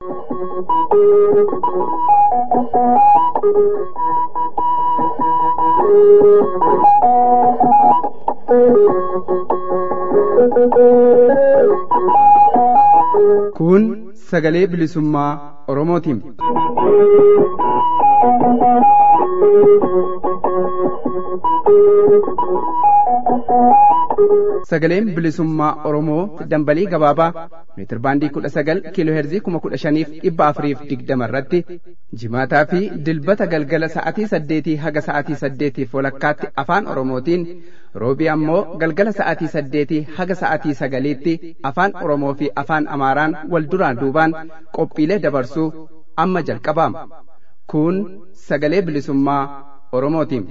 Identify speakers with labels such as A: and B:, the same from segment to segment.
A: Kun sagalee bilisummaa Oromootiin. Sagaleen bilisummaa Oromoo dambalii gabaabaa meetir baandii kudha sagal kiiloo heerzii kuma kudha shaniif dhibba afuriif digdama irratti jimaataa fi dilbata galgala sa'atii saddeetii haga sa'atii saddeetiif walakkaatti afaan Oromootiin roobii ammoo galgala sa'atii saddeetii haga sa'atii sagaliitti afaan Oromoo fi afaan Amaaraan wal duraan duubaan qophiilee dabarsuu amma jalqabaama. Kun sagalee bilisummaa Oromootiin.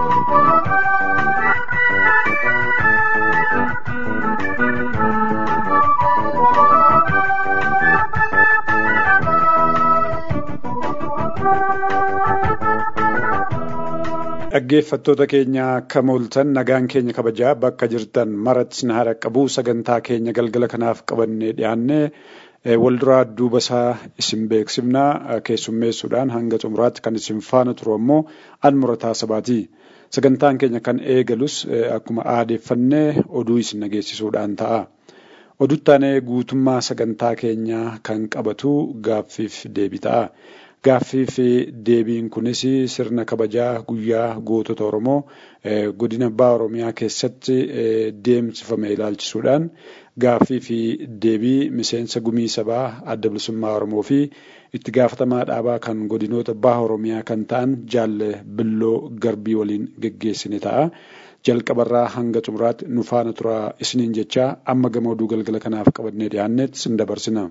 B: Dhaggeeffattoota keenya akka mooltan nagaan keenya kabajaa bakka jirtan maratti sin hara qabu sagantaa keenya galgala kanaaf qabannee dhiyaanne wal duraa duuba isaa isin beeksifna keessummeessuudhaan hanga xumuraatti kan isin faana turu ammoo an murataa sabaati. Sagantaan keenya kan eegalus akkuma aadeeffannee oduu isin dhageessisuudhaan ta'a. Oduttaanee guutummaa sagantaa keenyaa kan qabatu gaaffiif deebii ta'a. Gaaffii fi deebiin kunis sirna kabajaa guyyaa gootota Oromoo godina Baha Oromiyaa keessatti deemsifame ilaalchisuudhaan gaaffii fi deebii miseensa gumii sabaa adda bilisummaa Oromoo fi itti gaafatamaa dhaabaa kan godinoota Baha Oromiyaa kan ta'an jaalle billoo garbii waliin geggeessine ta'a. Jalqabarraa hanga xumuraatti nu faana turaa isiniin jechaa amma gama oduu galgala kanaaf qabannee dhiyaannetti sin dabarsina.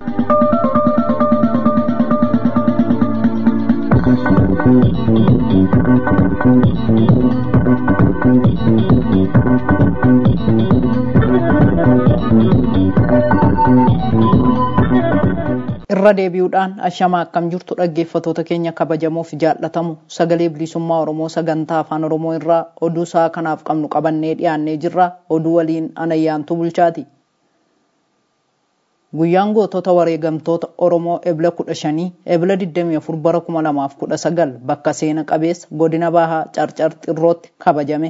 C: irra deebi'uudhaan ashamaa akkam jirtu dhaggeeffatoota keenya kabajamuuf jaallatamu sagalee bilisummaa oromoo sagantaa afaan oromoo irraa oduu isaa kanaaf qabnu qabannee dhiyaannee jirra oduu waliin anayyaantuu bulchaati. Guyyaan gootota wareegamtoota Oromoo ebla kudha shanii ebla 24 bara 2019 bakka seena qabeessa godina bahaa carcar xirrootti kabajame.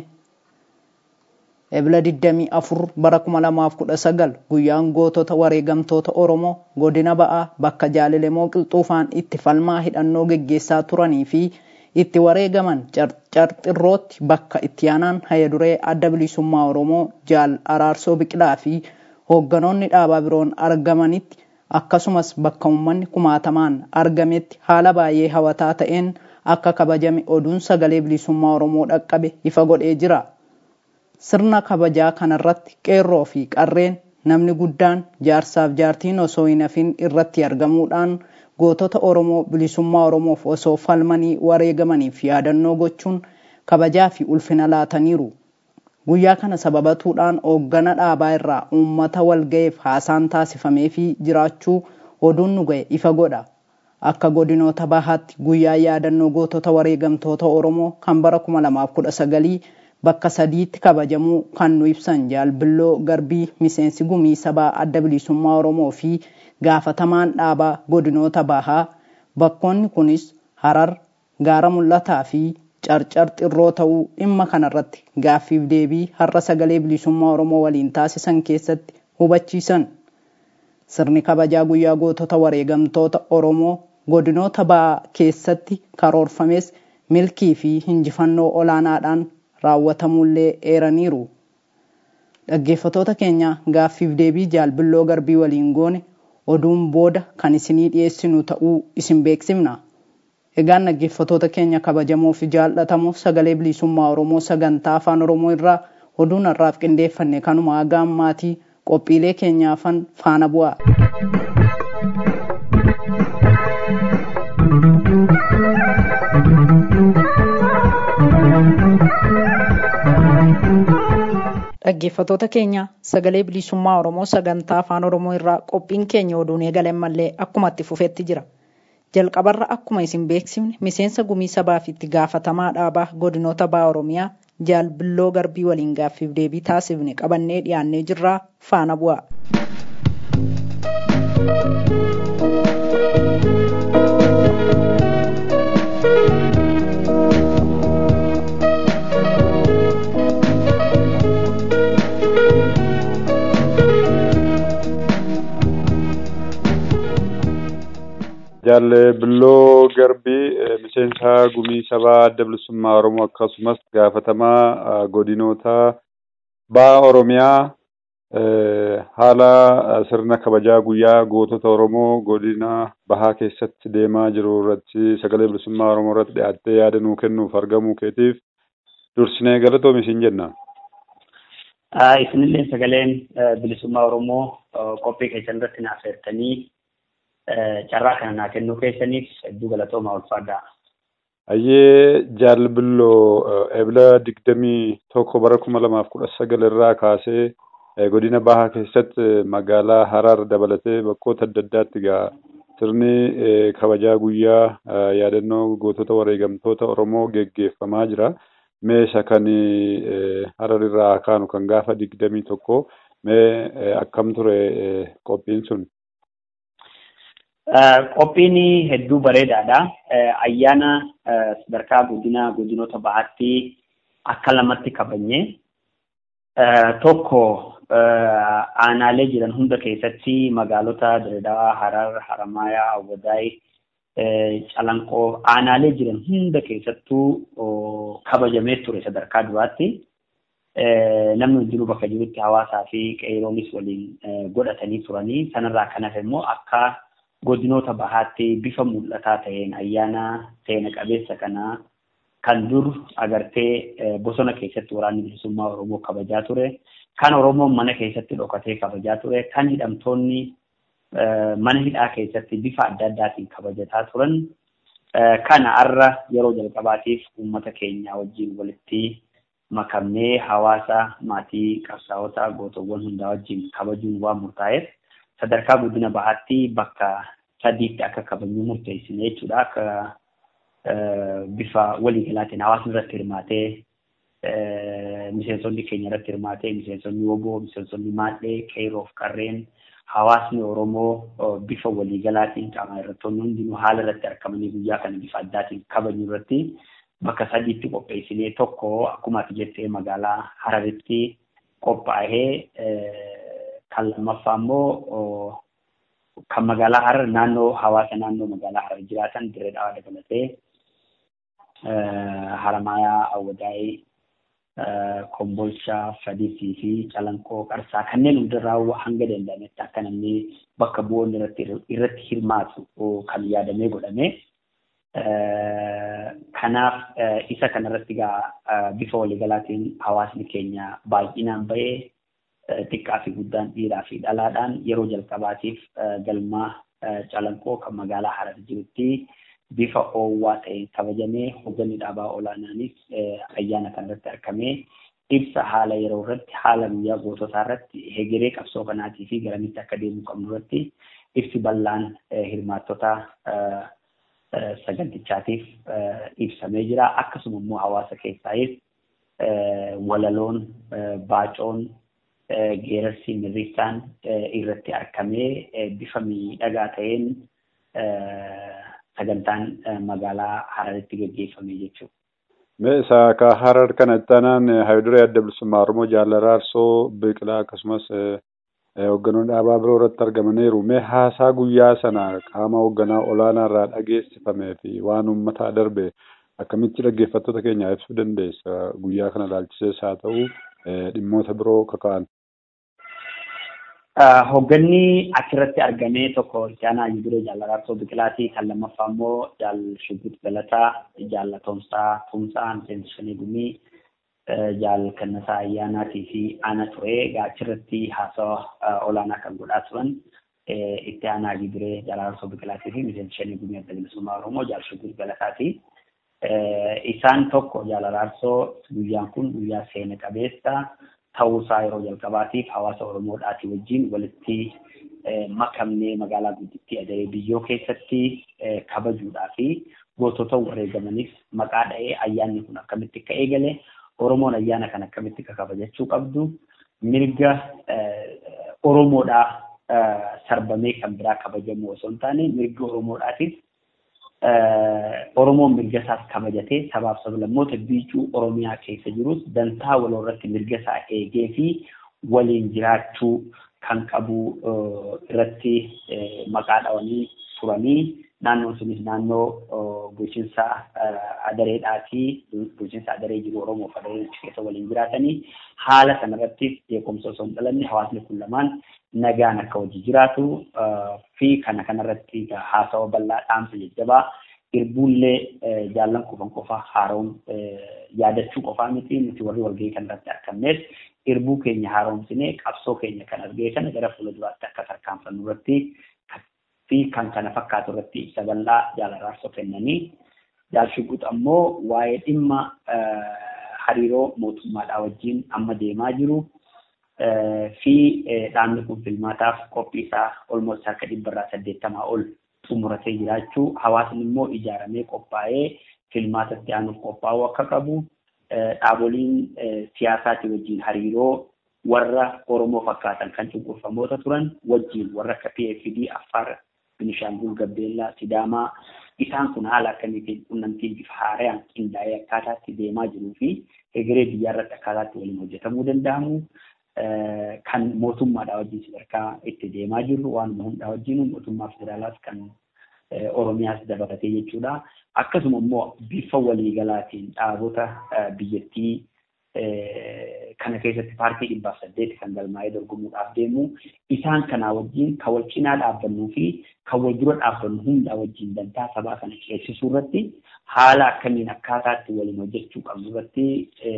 C: Ebla 24 bara 2019 guyyaan gootota wareegamtoota Oromoo godina ba'aa bakka jaalilemoo qilxuufaan itti falmaa hidhannoo geggeessaa turanii fi itti wareegaman carcar xirrootti bakka itti aanaan hayaduree adda bilisummaa Oromoo jaal araarsoo biqilaa fi hoogganoonni dhaabaa biroon argamanitti akkasumas bakka uummanni kumaatamaan argametti haala baay'ee hawataa ta'een akka kabajame oduun sagalee bilisummaa Oromoo dhaqqabe ifa godhee jira. Sirna kabajaa kanarratti qeerroo fi qarreen namni guddaan jaarsaaf jaartiin osoo hin hafin irratti argamuudhaan gootota Oromoo bilisummaa Oromoof osoo falmanii wareegamaniif yaadannoo gochuun kabajaa fi ulfina laataniiru. Guyyaa kana sababatuudhaan hooggana dhaabaa irraa uummata walga'eef haasaan taasifamee fi jiraachuu oduun nu ga'e ifa godha. Akka godinoota bahaatti guyyaa yaadannoo gootota wareegamtoota Oromoo kan bara 2019 bakka sadiitti kabajamuu kan nu ibsan jaalbilloo garbii miseensi gumii sabaa adda bilisummaa Oromoo fi gaafatamaan dhaabaa godinoota bahaa bakkoonni kunis Harar, Gaara Mul'ataa fi carcar xirroo ta'uu dhimma kanarratti gaaffiif deebii har'a sagalee bilisummaa Oromoo waliin taasisan keessatti hubachiisan. Sirni kabajaa guyyaa gootota wareegamtoota Oromoo godinoota bahaa keessatti karoorfames milkii fi injifannoo olaanaadhaan raawwatamullee eeraniiru. Dhaggeeffatoota keenya gaaffiif deebii jaalbilloo garbii waliin goone oduun booda kan isinii dhiyeessinu ta'uu isin beeksifna. Egaan dhaggeeffatoota keenya kabajamoo fi jaallatamoo sagalee bilisummaa Oromoo sagantaa afaan Oromoo irraa oduun har'aaf qindeeffanne kanuma haga ammaatii qophiilee keenyaafan faana bu'a. Dhaggeeffatoota keenya sagalee bilisummaa Oromoo sagantaa afaan Oromoo irraa qophiin keenya oduun eegalen mallee akkuma itti fufetti jira. jalqabarra akkuma isin beeksifne miseensa gumii sabaa fi itti gaafatamaa dhaabaa godinoota baha oromiyaa jaalbilloo garbii waliin gaaffiif deebii taasifne qabannee dhiyaannee jirraa faana bu'a.
B: Jaalle Billoo Garbii miseensa gumii sabaa adda bilisummaa Oromoo akkasumas gaafatamaa godinoota baha Oromiyaa haala sirna kabajaa guyyaa gootota Oromoo godina bahaa keessatti deemaa jiru irratti sagalee bilisummaa Oromoo irratti dhiyaattee yaada nuu kennuuf argamuu keetiif dursinee galatoomi isin jenna.
D: Isinillee sagaleen bilisummaa Oromoo qophii keessan irratti naaf feertanii carraa kana naa kennuu keessaniif hedduu galatoomaa ulfaadhaa.
B: Ayyee jaalbilloo ebila digdamii tokko bara kuma lamaaf kudha sagal irraa kaasee godina bahaa keessatti magaalaa Harar dabalatee bakkoota adda addaatti gaa sirni kabajaa guyyaa yaadannoo gootota wareegamtoota Oromoo geggeeffamaa jira. Mee isa kan Harar irraa kaanu kan gaafa digdamii tokko mee akkam ture qophiin sun?
D: Qophiin hedduu bareedaadha. Ayyaana sadarkaa godina godinoota bahaatti akka lamatti kabajne. Tokko aanaalee jiran hunda keessatti magaalota Dirredawaa, Harar, Haramayaa, Awwadaay, Calanqoo aanaalee jiran hunda keessattuu kabajamee ture sadarkaa duraatti. Namni hundinuu bakka jirutti hawaasaa fi qeeroonis waliin godhatanii turanii sanarraa kan hafe immoo akka godinoota bahaatti bifa mul'ataa ta'een ayyaana seena qabeessa kanaa kan dur agartee bosona keessatti waraanni bilisummaa Oromoo kabajaa ture. Kan Oromoon mana keessatti dhokatee kabajaa ture. Kan hidhamtoonni mana hidhaa keessatti bifa adda addaatiin kabajataa turan. Kana har'a yeroo jalqabaatiif uummata keenya wajjin walitti makamnee hawaasa maatii qabsaa'ota gootowwan hundaa wajjin kabajuun waan murtaa'eef sadarkaa guddina bahaatti bakka sadiitti akka kabajnu murteessine jechuudha. Akka bifa waliigalaatiin hawaasni irratti hirmaatee miseensonni keenya irratti hirmaatee miseensonni woboo miseensonni maadhee qeeroof qarreen hawaasni Oromoo bifa waliigalaatiin qaama irrattoonni hundinuu haala irratti argamanii guyyaa kana bifa addaatiin kabajnu irratti bakka sadiitti qopheessinee tokko akkuma ati jettee magaalaa Hararitti qophaa'ee kan lammaffaa immoo kan magaalaa Harar naannoo hawaasa naannoo magaalaa Harar jiraatan dirree dhawaa dabalatee Haramayaa, Awwadaayii, Kombolchaa, Fadisii fi Calanqoo, Qarsaa kanneen hundarraa hanga danda'ametti akka namni bakka bu'oonni irratti hirmaatu kan yaadamee godhame. Kanaaf isa kanarratti egaa bifa waliigalaatiin hawaasni keenya baay'inaan bahee xiqqaa fi guddaan dhiiraa fi dhalaadhaan yeroo jalqabaatiif galma calanqoo kan magaalaa Harar jirutti bifa oowwaa ta'een kabajamee hoogganni dhaabaa olaanaanis ayyaana kanarratti argamee ibsa haala yeroo irratti haala guyyaa goototaa irratti hegeree qabsoo kanaatii fi garamitti akka deemuu qabnu irratti ibsi bal'aan hirmaattota sagantichaatiif ibsamee jira. Akkasuma immoo hawaasa keessaayis walaloon, baacoon, geerarsi mirriisaan irratti argamee bifa miidhagaa ta'een sagantaan magaalaa Hararitti gaggeeffame jechuudha.
B: Mee isa ka Harar kana ittaanaan hayiduree adda bilisummaa Oromoo jaalaraarsoo biqilaa akkasumas hoogganoonni dhaabaa biroo irratti argamaniiru. Mee haasaa guyyaa sana qaama hoogganaa olaanaa irraa dhageessifamee fi waan uummataa darbe akkamitti dhaggeeffattoota keenyaa ibsuu dandeessa guyyaa kana ilaalchisees haa ta'u dhimmoota biroo kaka'an.
D: Hoogganni achirratti argamee tokko Istaanaa Yibiree Jaalaraarsoo Biqilaatii kan lammaffaa immoo Jaal Shubbiit Galataa, Jaal Toomsaa Tumsaa, Miseensa Shanii Gumii, Jaal Kannasaa Ayyaanaatii fi Ana ture. Egaa achirratti haasawa olaanaa kan godhaa turan itti aanaa Yibiree Jaalaraarsoo Biqilaatii fi Miseensa Shanii Gumii Adda Bilisummaa Oromoo Jaal Shubbiit Galataati. Isaan tokko Jaalaraarsoo guyyaan kun guyyaa seena qabeessa. ta'uusaa yeroo jalqabaatiif hawaasa Oromoodhaatii wajjin walitti makamnee magaalaa guddittii Adaree biyyoo keessatti kabajuudhaa fi gootota wareegamaniif maqaa dha'ee ayyaanni kun akkamitti akka eegale Oromoon ayyaana kan akkamitti akka kabajachuu qabdu mirga Oromoodhaa sarbamee kan biraa kabajamu osoo hin taane mirga Oromoodhaatiif Oromoon mirga isaas kabajatee sabaaf sablammoota biicuu Oromiyaa keessa jirus dantaa waloo irratti mirga isaa eegee fi waliin jiraachuu kan qabu irratti maqaa dhawanii turanii naannoon sunis naannoo bulchiinsa adareedhaatii bulchiinsa adaree jiru Oromoof adaree keessa waliin jiraatanii haala sanarratti beekumsa osoo hin dhalanne hawaasni kun lamaan nagaan akka hojii jiraatu fi kana kanarratti haasawa bal'aa dhaamsa jajjabaa irbuullee jaallan qofan qofa haaroom yaadachuu qofaa miti nuti warri walgahii kanarratti argamnes irbuu keenya haaromsinee qabsoo keenya kan argee kana gara fuula duraatti akka tarkaanfannu irratti fi kan kana fakkaatu irratti ibsa bal'aa jaalaraarsoo kennanii jaalshiguut ammoo waa'ee dhimma hariiroo mootummaadhaa wajjin amma deemaa jiru fi dhaabni kun filmaataaf qophii isaa olmoos harka dhibbarraa saddeettamaa ol xumuratee jiraachuu hawaasni immoo ijaaramee qophaa'ee filmaatatti aanuuf qophaa'uu akka qabu dhaaboliin siyaasaatii wajjin hariiroo warra Oromoo fakkaatan kan cunqurfamoota turan wajjin warra akka PFD, Affaar, Binishaangul, Gabbeellaa, Sidaamaa isaan kun haala akkamiitiin qunnamtiin bifa haaraan qindaa'ee akkaataatti deemaa jiruu fi egeree biyyaa irratti akkaataatti waliin hojjetamuu danda'amu kan mootummaadhaa wajjin sadarkaa itti deemaa jirru waanuma hundaa wajjin mootummaa federaalaas kan Oromiyaas dabalatee jechuudha. Akkasuma immoo bifa waliigalaatiin dhaabota biyyattii kana keessatti paartii dhibbaaf saddeeti kan galmaa'ee dorgomuudhaaf deemu isaan kanaa wajjin kan wal cinaa dhaabbannuu fi kan wal dura dhaabbannu hundaa wajjin dantaa sabaa kana ceesisuu irratti haala akkamiin akkaataatti waliin hojjechuu qabnu irratti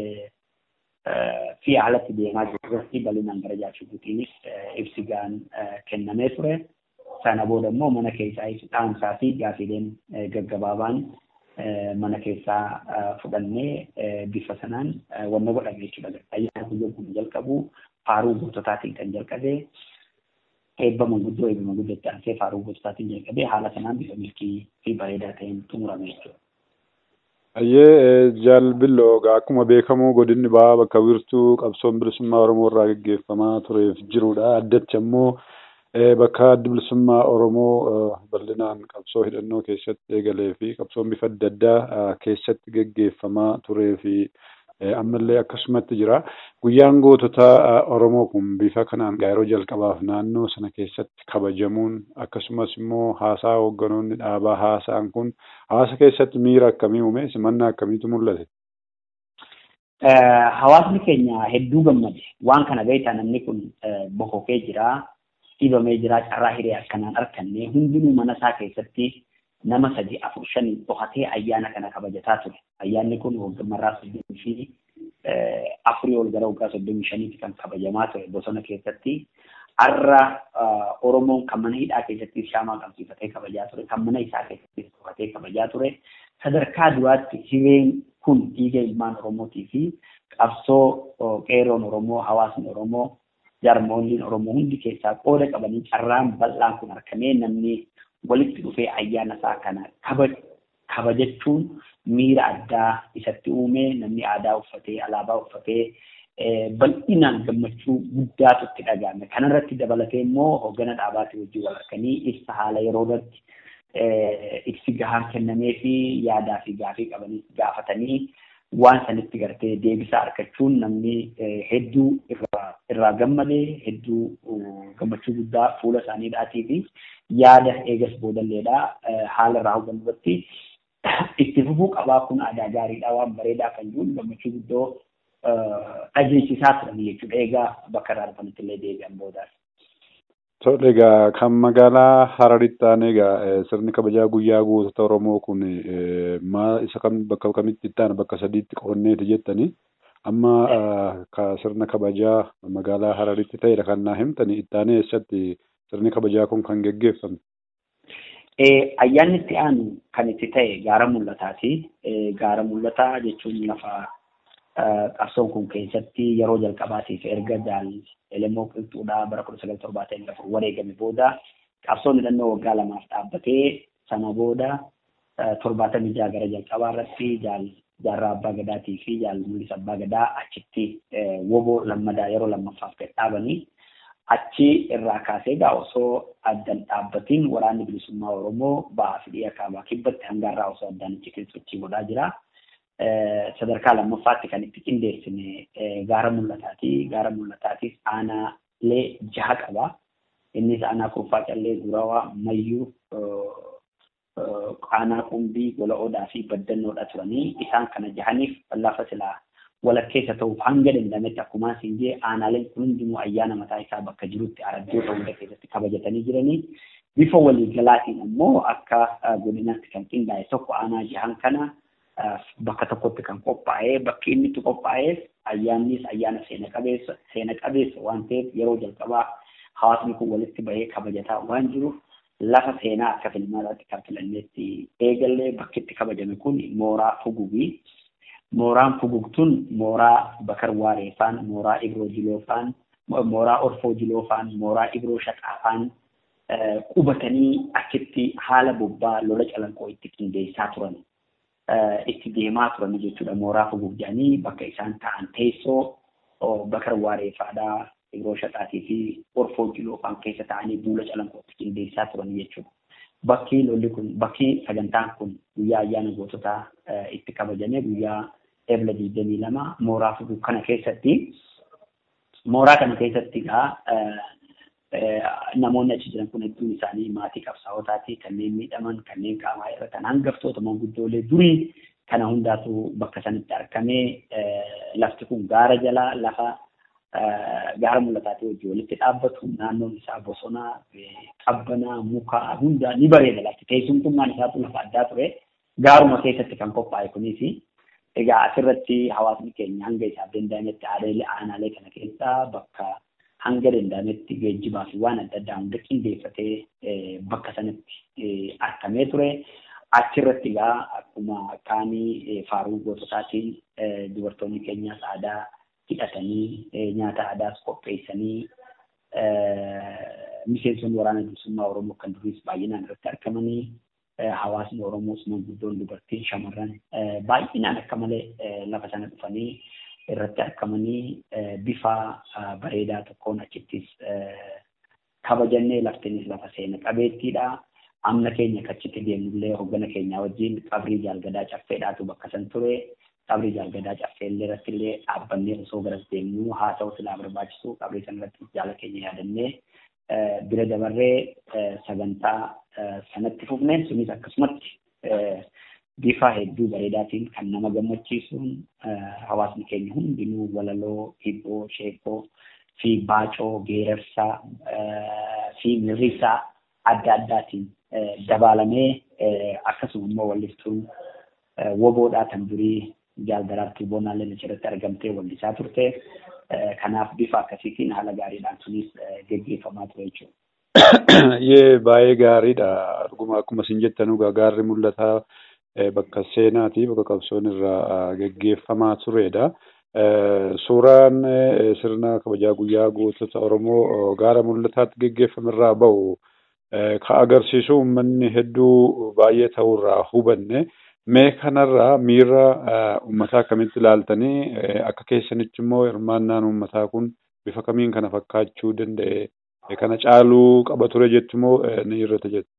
D: fi haalatti deemaa jiru irratti bal'inaan gara jaalshiguutiinis ibsi gaan kennamee ture. Sana booda immoo mana keessaa dhaamsaa fi gaafiileen gaggabaabaan mana keessaa fudhannee bifa sanaan wanna godhame jechuudha. Ayyaana guyyaan kun jalqabu faaruu goototaatiin kan jalqabe eebba manguddoo eebba manguddootti aansee faaruu goototaatiin jalqabe haala sanaan bifa milkii fi bareedaa ta'een xumurame jechuudha.
B: Ayyee jaalbilloo akkuma beekamu godinni ba'aa bakka wiirtuu qabsoon bilisummaa Oromoo irraa gaggeeffamaa tureef jirudha. Addachi ammoo bakka addi bilisummaa Oromoo bal'inaan qabsoo hidhannoo keessatti eegalee fi qabsoon bifa adda addaa keessatti gaggeeffamaa turee fi ammallee akkasumatti jira. Guyyaan gootota Oromoo kun bifa kanaan yeroo jalqabaaf naannoo sana keessatti kabajamuun akkasumas immoo haasaa hoogganoonni dhaabaa haasaan kun hawaasa keessatti miira akkamii uume simannaa akkamiitu mul'ate?
D: Hawaasni keenya hedduu gammade. Waan kana beektaa namni kun bokokee jira. dhibamee jira carraa hiree akkanaan arganne hundinuu mana isaa keessatti nama sadi afur shanii dhokatee ayyaana kana kabajataa ture. Ayyaanni kun waggammarraa soddomii fi afurii ol gara waggaa soddomii shaniitti kan kabajamaa ture bosona keessatti. Har'a Oromoon kan mana hidhaa keessatti shaamaa qabsiifatee kabajaa ture, kan mana isaa keessatti dhokatee kabajaa ture. Sadarkaa duraatti hireen kun dhiiga ilmaan Oromootii fi qabsoo qeeroon Oromoo, hawaasni Oromoo jarmoolliin Oromoo hundi keessaa qooda qabanii carraan bal'aan kun argamee namni walitti dhufee ayyaana isaa kana kabajachuun miira addaa isatti uume namni aadaa uffatee alaabaa uffatee bal'inaan gammachuu guddaatu itti dhagahame. Kanarratti dabalatee immoo hoggana dhaabaatii wajjin wal arganii ibsa haala yeroo irratti ibsi gahaan kennamee fi yaadaa fi gaafii qabanii gaafatanii waan sanitti gartee deebisaa argachuun namni hedduu irraa gammadee hedduu gammachuu guddaa fuula isaaniidhaatii fi yaada eegas boodalleedha haala irraa hubannu irratti itti fufuu qabaa kun aadaa gaariidha waan bareedaa kan jiru gammachuu guddoo dhageessisaa turan jechuudha eegaa bakka irraa dhufanitti illee deebi'an boodaas.
B: Tole egaa kan magaalaa Hararitti ta'an egaa sirni kabajaa guyyaa gootota Oromoo kun maal isa kam bakka kamitti itti aana bakka sadiitti qoonneeti jettanii amma ka sirna kabajaa magaalaa Hararitti ta'edha kan naa himtanii itti aanee eessatti sirni kabajaa kun kan geggeeffame.
D: Ayyaanni itti aanu kan itti ta'e gaara mul'ataati. Gaara mul'ataa jechuun lafa qabsoon kun keessatti yeroo jalqabaatiif erga jaal elemoo qilxuudhaa bara kudha sagal torbaatamii afur wareegame booda qabsoon hidhannoo waggaa lamaaf dhaabbatee sana booda torbaatamii jaha gara jalqabaa irratti jaal jaarraa abbaa gadaatii fi jaal mul'isa abbaa gadaa achitti woboo lammadaa yeroo lammaffaaf gad dhaabanii achi irraa kaasee egaa osoo addan dhaabbatiin waraanni bilisummaa Oromoo ba'aa fi dhiya kaabaa kibbatti hangaarraa osoo addaan achi sochii godhaa jira. sadarkaa lammaffaatti kan itti qindeessine gaara mul'ataati. Gaara mul'ataatis aanaalee jaha qaba. Innis aanaa kurfaa callee gurawaa mayyuu aanaa qumbii gola odaa fi baddannoodha turanii isaan kana jahaniif lafa silaa walakkeessa ta'uuf hanga danda'ametti akkuma siin jee aanaaleen kun hundinuu ayyaana mataa isaa bakka jirutti araddoota hunda keessatti kabajatanii jiranii bifa waliigalaatiin ammoo akka godinaatti kan qindaa'e tokko aanaa jahan kana bakka tokkotti kan qophaa'ee bakki inni itti qophaa'eef ayyaannis ayyaana seena qabeessa seena qabeessa waan ta'eef yeroo jalqabaa hawaasni kun walitti bahee kabajataa waan jiruuf lafa seenaa akka filmaadhaatti kan filanneetti eegallee bakki itti kabajame kun mooraa fugugii mooraan fugugtun mooraa bakar waareefaan mooraa ibroo jiloofaan mooraa orfoo jiloofaan mooraa ibroo shaqaafaan qubatanii achitti haala bobbaa lola calanqoo itti qindeessaa turan itti deemaa turan jechuudha mooraa fugug jedhanii bakka isaan ta'an teessoo bakar waareefaadhaa ibroo shaqaatii fi orfoo jiloofaan keessa ta'anii duula calanqoo itti qindeessaa turan jechuudha. Bakki lolli kun bakki sagantaan kun guyyaa ayyaana goototaa itti kabajame guyyaa ebla digdamii lama mooraa fugug kana keessatti mooraa kana keessatti egaa namoonni achi jiran kun hedduun isaanii maatii qabsaa'otaati kanneen miidhaman kanneen qaamaa irratan hangaftoota manguddoolee durii kana hundaatu bakka sanatti argamee lafti kun gaara jalaa lafa gaara mul'ataatii wajjin walitti dhaabbatu naannoon isaa bosonaa qabbanaa mukaa hundaa ni bareeda lafti teessumtummaan isaatu lafa addaa ture gaaruma keessatti kan qophaa'e kunis egaa asirratti hawaasni keenya hanga isaaf danda'ametti aanaalee kana keessaa bakka hanga danda'ametti geejjibaa fi waan adda addaa hunda qindeeffatee bakka sanatti argamee ture. Achirratti egaa akkuma kaanii faaruu goototaatiin dubartoonni keenyas aadaa hidhatanii nyaata aadaas qopheessanii miseensonni waraana bilisummaa Oromoo kan duriis baay'inaan irratti argamanii hawaasni Oromoos manguddoon dubartiin shamarran baay'inaan akka malee lafa sana dhufanii irratti argamanii bifa bareedaa tokkoon achittis kabajannee laftinis lafa seena qabeettiidha. Amna keenya kachitti deemnullee hoggana keenya wajjin qabrii jaalgadaa caffeedhaatu bakka san ture. Qabrii jaalgadaa caffeellee irratti illee dhaabbannee osoo garas deemnu haa ta'u silaa barbaachisu qabrii sana irratti jaala keenya yaadannee bira dabarree sagantaa sanatti fufne sunis akkasumatti bifa hedduu bareedaatiin kan nama gammachiisuun hawaasni keenya hundinuu walaloo, hibboo, sheekoo fi baacoo, geerarsaa fi mirrisaa adda addaatiin dabalamee akkasuma immoo walliftuun woboodhaa kan durii jaalgaraattuu boonaalleen achirratti argamtee wallisaa turte. Kanaaf bifa akkasiitiin haala gaariidhaan sunis geggeeffamaa ture jechuudha.
B: Yee baay'ee gaariidha. Dhuguma akkuma isin jettan gaarri mul'ataa bakka seenaati bakka qabsoon irraa geggeeffamaa turedha. Suuraan sirna kabajaa guyyaa gootota Oromoo gaara mul'ataatti geggeeffame irraa bahu ka agarsiisu uummanni hedduu baay'ee ta'urraa hubanne mee kanarraa miira uummataa akkamitti ilaaltanii akka keessanitti immoo hirmaannaan uummataa kun bifa kamiin kana fakkaachuu danda'e kana caaluu qaba ture jettu immoo ni irrata jettu.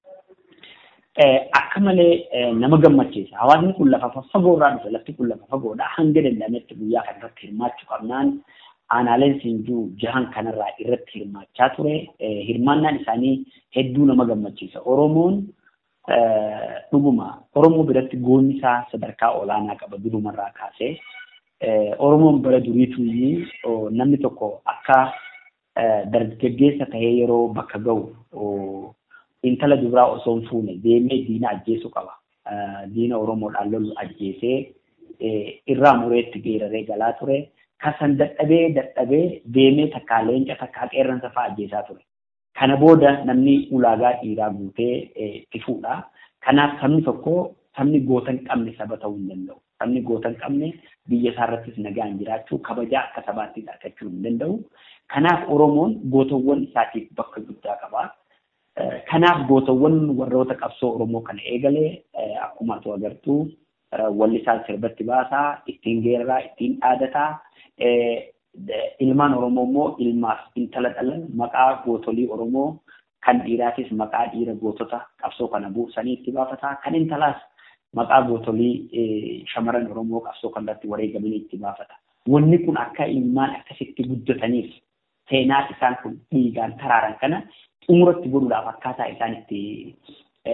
D: Akka malee nama gammachiisa. Hawaasni kun lafa fagoo irraa dhufe lafti kun lafa fagoodha. Hanga danda'ametti guyyaa kana irratti hirmaachuu qabnaan aanaaleen siinjuu jahan kanarraa irratti hirmaachaa ture. Hirmaannaan isaanii hedduu nama gammachiisa. Oromoon dhuguma Oromoo biratti goonni isaa sadarkaa olaanaa qaba durumarraa kaasee. Oromoon bara duriituu namni tokko akka dargaggeessa tahee yeroo bakka ga'u intala dubiraa osoo hin fuune deemee diina ajjeesuu qaba. Diina Oromoodhaan lolu ajjeesee irraa mureetti geeraree galaa ture. Kasan dadhabee dadhabee deemee takkaa leenca takkaa qeerransa fa'aa ajjeesaa ture. Kana booda namni ulaagaa dhiiraa guutee itti fuudha. Kanaaf sabni tokko sabni goota hin qabne saba ta'uu hin danda'u. Sabni goota hin qabne biyya isaa irrattis nagaan jiraachuu kabajaa akka sabaattis argachuu hin danda'u. Kanaaf Oromoon gootawwan isaatiif bakka guddaa qaba. Kanaaf gootawwan warroota qabsoo Oromoo kana eegalee akkuma atu agartuu wallisaan sirbatti baasaa, ittiin geeraraa, ittiin dhaadataa. Ilmaan Oromoo immoo ilmaaf intala dhalan maqaa gootolii Oromoo kan dhiiraatis maqaa dhiira gootota qabsoo kana buusanii itti baafataa. Kan intalaas maqaa gootolii shamarran Oromoo qabsoo kanarratti wareegamanii itti baafata. Wanni kun akka ilmaan akkasitti guddataniif seenaa isaan kun dhiigaan taraaran kana xumuratti godhuudhaaf akkaataa isaan itti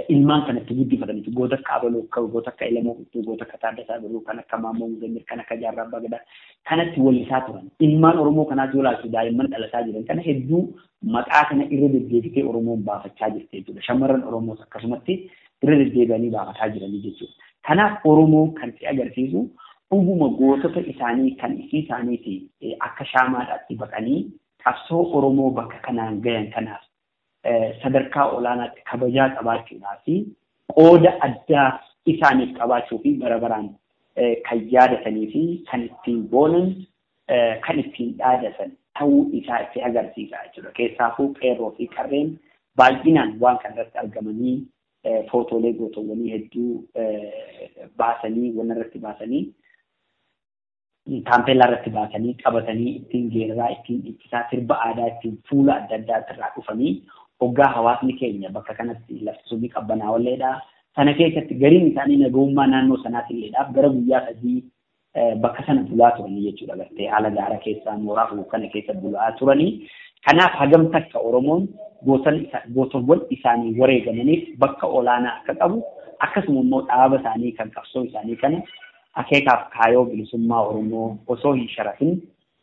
D: ilmaan kanatti guddifataniitu goota akka Abaloo goota akka Ilamoo Quttuu goota akka Taaddasaa Birruu kan akka Maammoo Muzamir kan akka Jaarraa Abbaa Gadaa kanatti wallisaa turan ilmaan Oromoo kanaas yoo ilaaltu daa'imman dhalataa jiran kana hedduu maqaa kana irra deddeebitee Oromoon baafachaa jirti jechuudha shamarran Oromoos akkasumatti irra deddeebi'anii baafataa jiranii jechuudha. Kanaaf Oromoo kan si agarsiisu dhuguma gootota isaanii kan isii isaaniiti akka shaamaadhaatti baqanii qabsoo Oromoo bakka kanaan gayan kanaaf sadarkaa olaanaatti kabajaa qabaachuudhaa fi qooda addaa isaaniif qabaachuu fi bara baraan kan yaadatanii fi kan ittiin boonan kan ittiin dhaadatan ta'uu isaa itti agarsiisa jechuudha. Keessaafuu qeerroo fi qarreen baay'inaan waan kanarratti argamanii footoolee gootowwanii hedduu baasanii waan irratti baasanii taampeellaa irratti baasanii qabatanii ittiin geeraraa ittiin ibsaa sirba aadaa ittiin fuula adda addaa irraa dhufanii hoggaa hawaasni keenya bakka kanatti lafti sunni qabbanaa'olleedha. Sana keessatti gariin isaanii nagahummaa naannoo sanaatiilleedhaaf gara guyyaa sadii bakka sana bulaa turanii jechuudha gartee haala gaara keessaa mooraa kana keessa bulaa turanii. Kanaaf hagam takka Oromoon gootowwan isaanii wareegamaniif bakka olaanaa akka qabu akkasuma immoo dhaaba isaanii kan qabsoo isaanii kana akeekaaf kaayoo bilisummaa Oromoo osoo hin sharafin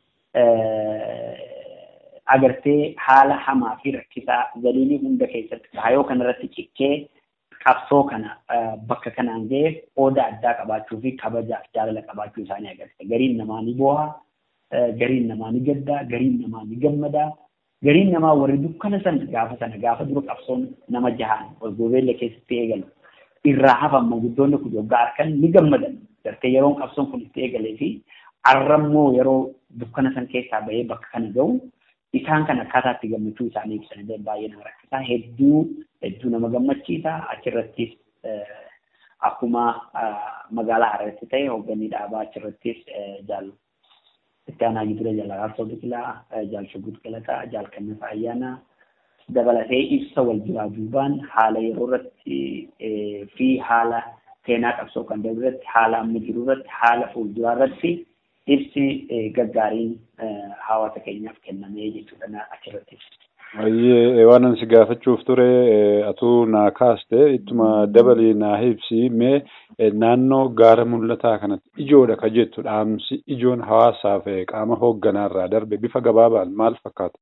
D: agartee haala hamaa fi rakkisaa galiinii hunda keessatti kaayoo kanarratti cikkee qabsoo kana bakka kanaan ga'e qooda addaa qabaachuu fi kabajaaf jaalala qabaachuu isaanii agarsiisa. Gariin namaa ni booha, gariin namaa ni gaddaa, gariin namaa ni gammadaa. Gariin namaa warri dukkana sana gaafa sana gaafa dura qabsoon nama jahaan walgobeella keessatti eegalu irraa hafan manguddoonni kun yoggaa harkan ni gammadan. Gartee yeroon qabsoon kun itti eegalee fi arrammoo yeroo dukkana san keessaa bahee bakka kana ga'u isaan kan akkaataa itti gammachuu isaanii ibsanillee baay'ee nama rakkisaa hedduu hedduu nama gammachiisa achirrattis akkuma magaalaa Hararetti ta'e hoogganni dhaabaa achirrattis jaal itti aanaa gidura jaalaraarsa biqilaa jaal shuggut galataa jaal kannafa ayyaanaa dabalatee ibsa wal duraa duubaan haala yeroo irratti fi haala seenaa qabsoo kan darbe irratti haala amma jiru irratti haala fuulduraa irratti ibsi gaggaariin hawaasa keenyaaf kennamee jechuudha achirratti.
B: Baay'ee waan ani si gaafachuuf ture atuu naa kaaste ittuma dabalii naa ibsi mee naannoo gaara mul'ataa kanatti ijoodha ka jettu dhaamsi ijoon hawaasaaf qaama hoogganaarraa darbe bifa gabaabaan maal fakkaata?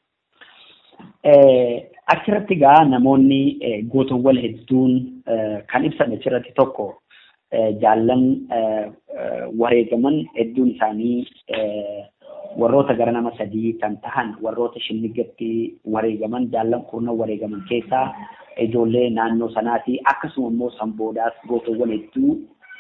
D: Achirratti gaa namoonni gootowwan hedduun kan ibsan achirratti tokko jaallan wareegaman hedduun isaanii warroota gara nama sadii kan tahan warroota shinnigatti wareegaman jaallan kurnan wareegaman keessaa ijoollee naannoo sanaati akkasuma immoo sanboodaas gootowwan hedduu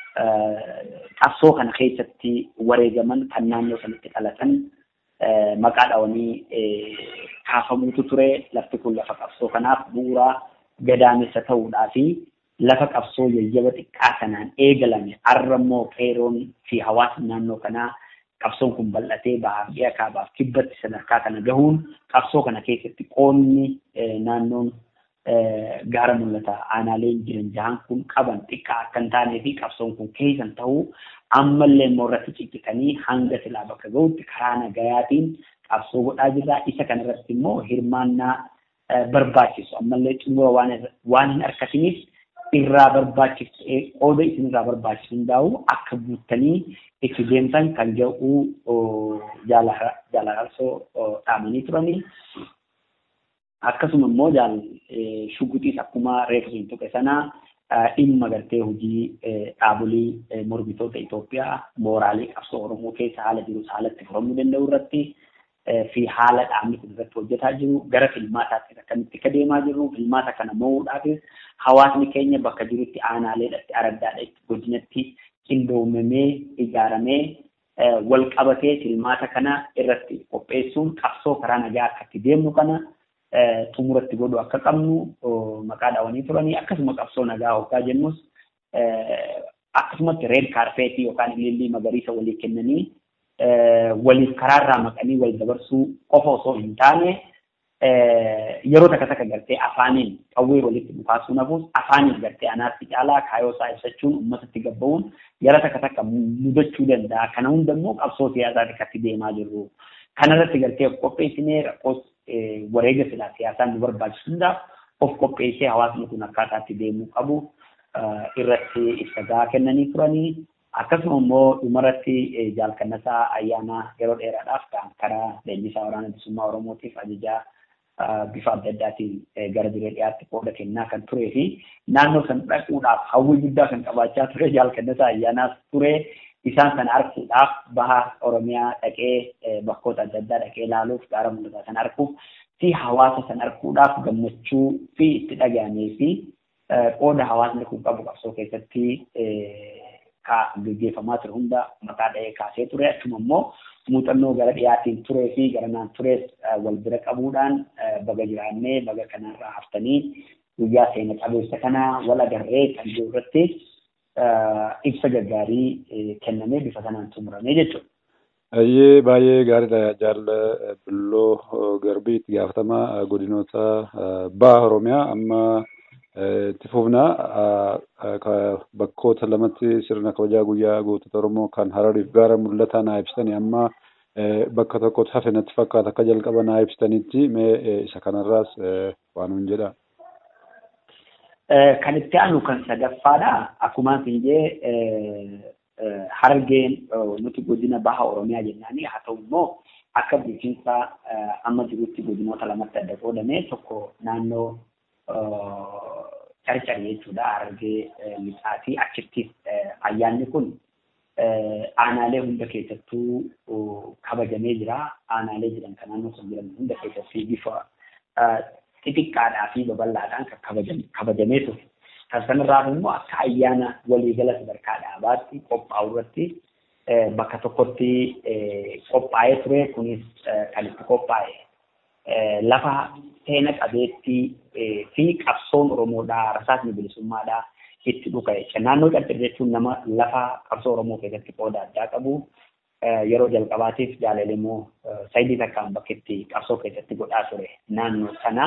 D: qabsoo kana keessatti wareegaman kan naannoo sanatti dhalatan maqaa dhawanii kaafamuutu ture lafti kun lafa qabsoo kanaaf bu'uuraa gadaamessa ta'uudhaa fi lafa qabsoo yayyaba xiqqaa kanaan eegalame arrammoo qeeroon fi hawaasni naannoo kanaa qabsoon kun bal'atee bahaa fi kaabaaf kibbatti sadarkaa kana gahuun qabsoo kana keessatti qoonni naannoon gaara mul'ata aanaaleen jiran jahan kun qaban xiqqaa akka hin taanee fi qabsoon kun keessan ta'uu ammallee immoo irratti ciccitanii hanga silaa bakka gahutti karaa nagayaatiin qabsoo godhaa jirra. Isa kanarratti immoo hirmaannaa barbaachisu ammallee xumura waan hin harkatiniif irraa barbaachisu qooda isinirraa barbaachisu hundaa'u akka guuttanii itti deemtan kan jedhu jaalalarsoo dhaamanii turanii. Akkasuma immoo jaal shugguxiis akkuma reefu sun tuqe sanaa dhimma gartee hojii dhaabolee mormitoota Itoophiyaa mooraalee qabsoo Oromoo keessa haala jirus haalatti furamuu danda'u irratti fi haala dhaabni kun irratti hojjetaa jiru gara filmaataatti akkamitti akka deemaa jiru filmaata kana mo'uudhaafis hawaasni keenya bakka jirutti aanaaleedhatti araddaadhatti godinatti qindoomamee ijaaramee wal qabatee filmaata kana irratti qopheessuun qabsoo karaa nagaa akka itti deemnu kana xumuratti godhu akka qabnu maqaa dhaawanii turanii akkasuma qabsoo nagaa hoggaa jennus akkasumatti reed kaarpeetii yookaan ilillii magariisa walii kennanii waliif karaarraa maqanii wal dabarsuu qofa osoo hin taane yeroo takka takka gartee afaaniin qawwee walitti dhukaasuu nafuus afaaniin gartee anaatti caalaa kaayoo isaa ibsachuun uummatatti gabba'uun yeroo takka takka mudachuu danda'a. Kana hunda immoo qabsoo siyaasaa akkatti deemaa jirru. Kanarratti gartee qopheessinee rakkoos wareega silaa siyaasaan nu barbaachisu hundaaf of qopheessee hawaasni kun akkaataatti deemuu qabu irratti ibsa kennanii turanii akkasuma immoo dhumarratti jaalkannasaa ayyaana yeroo dheeraadhaaf kan karaa leenjisaa waraana bilisummaa oromootiif ajajaa bifa adda addaatiin gara diree dhiyaatti qooda kennaa kan turee fi naannoo san dhaquudhaaf hawwii guddaa kan qabaachaa ture jaalkannasaa ayyaanaas ture isaan sana arguudhaaf baha oromiyaa dhaqee bakkoota adda addaa dhaqee ilaaluuf gaara mul'ataa sana arguuf fi hawaasa sana arguudhaaf gammachuu fi itti dhaga'amee fi qooda hawaasni kun qabu qabsoo keessatti gaggeeffamaa ture hunda maqaa dha'ee kaasee ture achuma immoo muuxannoo gara dhiyaatiin turee fi gara naan turees wal bira qabuudhaan baga jiraannee baga kanarraa haftanii guyyaa seena qabeessa kana wal agarree kan jiru irratti ibsa gaggaarii kennamee bifa sanaan xumuramee jechuudha.
B: Ayyee baay'ee gaariidha jaalla Billoo Garbii itti gaafatamaa godinoota baha Oromiyaa amma itti fufnaa bakkoota lamatti sirna kabajaa guyyaa gootota Oromoo kan Harariif gaara mul'ataa naa ibsitanii amma bakka tokkotti hafe natti fakkaata akka jalqaba naa ibsitanitti mee isa kanarraas waan hin jedha.
D: Kan itti aanu kan sadaffaadha. Akkuma fiinjee hargeen nuti godina baha Oromiyaa jennaani haa ta'u immoo akka bulchiinsa amma jirutti godinoota lamatti adda qoodame tokko naannoo carcari jechuudha hargee lixaa fi achittis ayyaanni kun aanaalee hunda keessattuu kabajamee jira. Aanaalee jiran kan naannoo sun jiran hunda keessatti bifa xixiqqaadhaa fi babal'aadhaan kan kabajamee ture. Kan sanarraa immoo akka ayyaana waliigala sadarkaa dhaabaatti qophaa'u irratti bakka tokkotti qophaa'ee ture. Kunis kan itti qophaa'e lafa seena qabeettii fi qabsoon Oromoodhaa rasaasni bilisummaadhaa itti dhuka'e. Naannoo Carcar jechuun nama lafa qabsoo Oromoo keessatti qooda addaa qabu. Yeroo jalqabaatiif jaalallee immoo sayidii takkaan bakka itti qabsoo keessatti godhaa ture naannoo sana.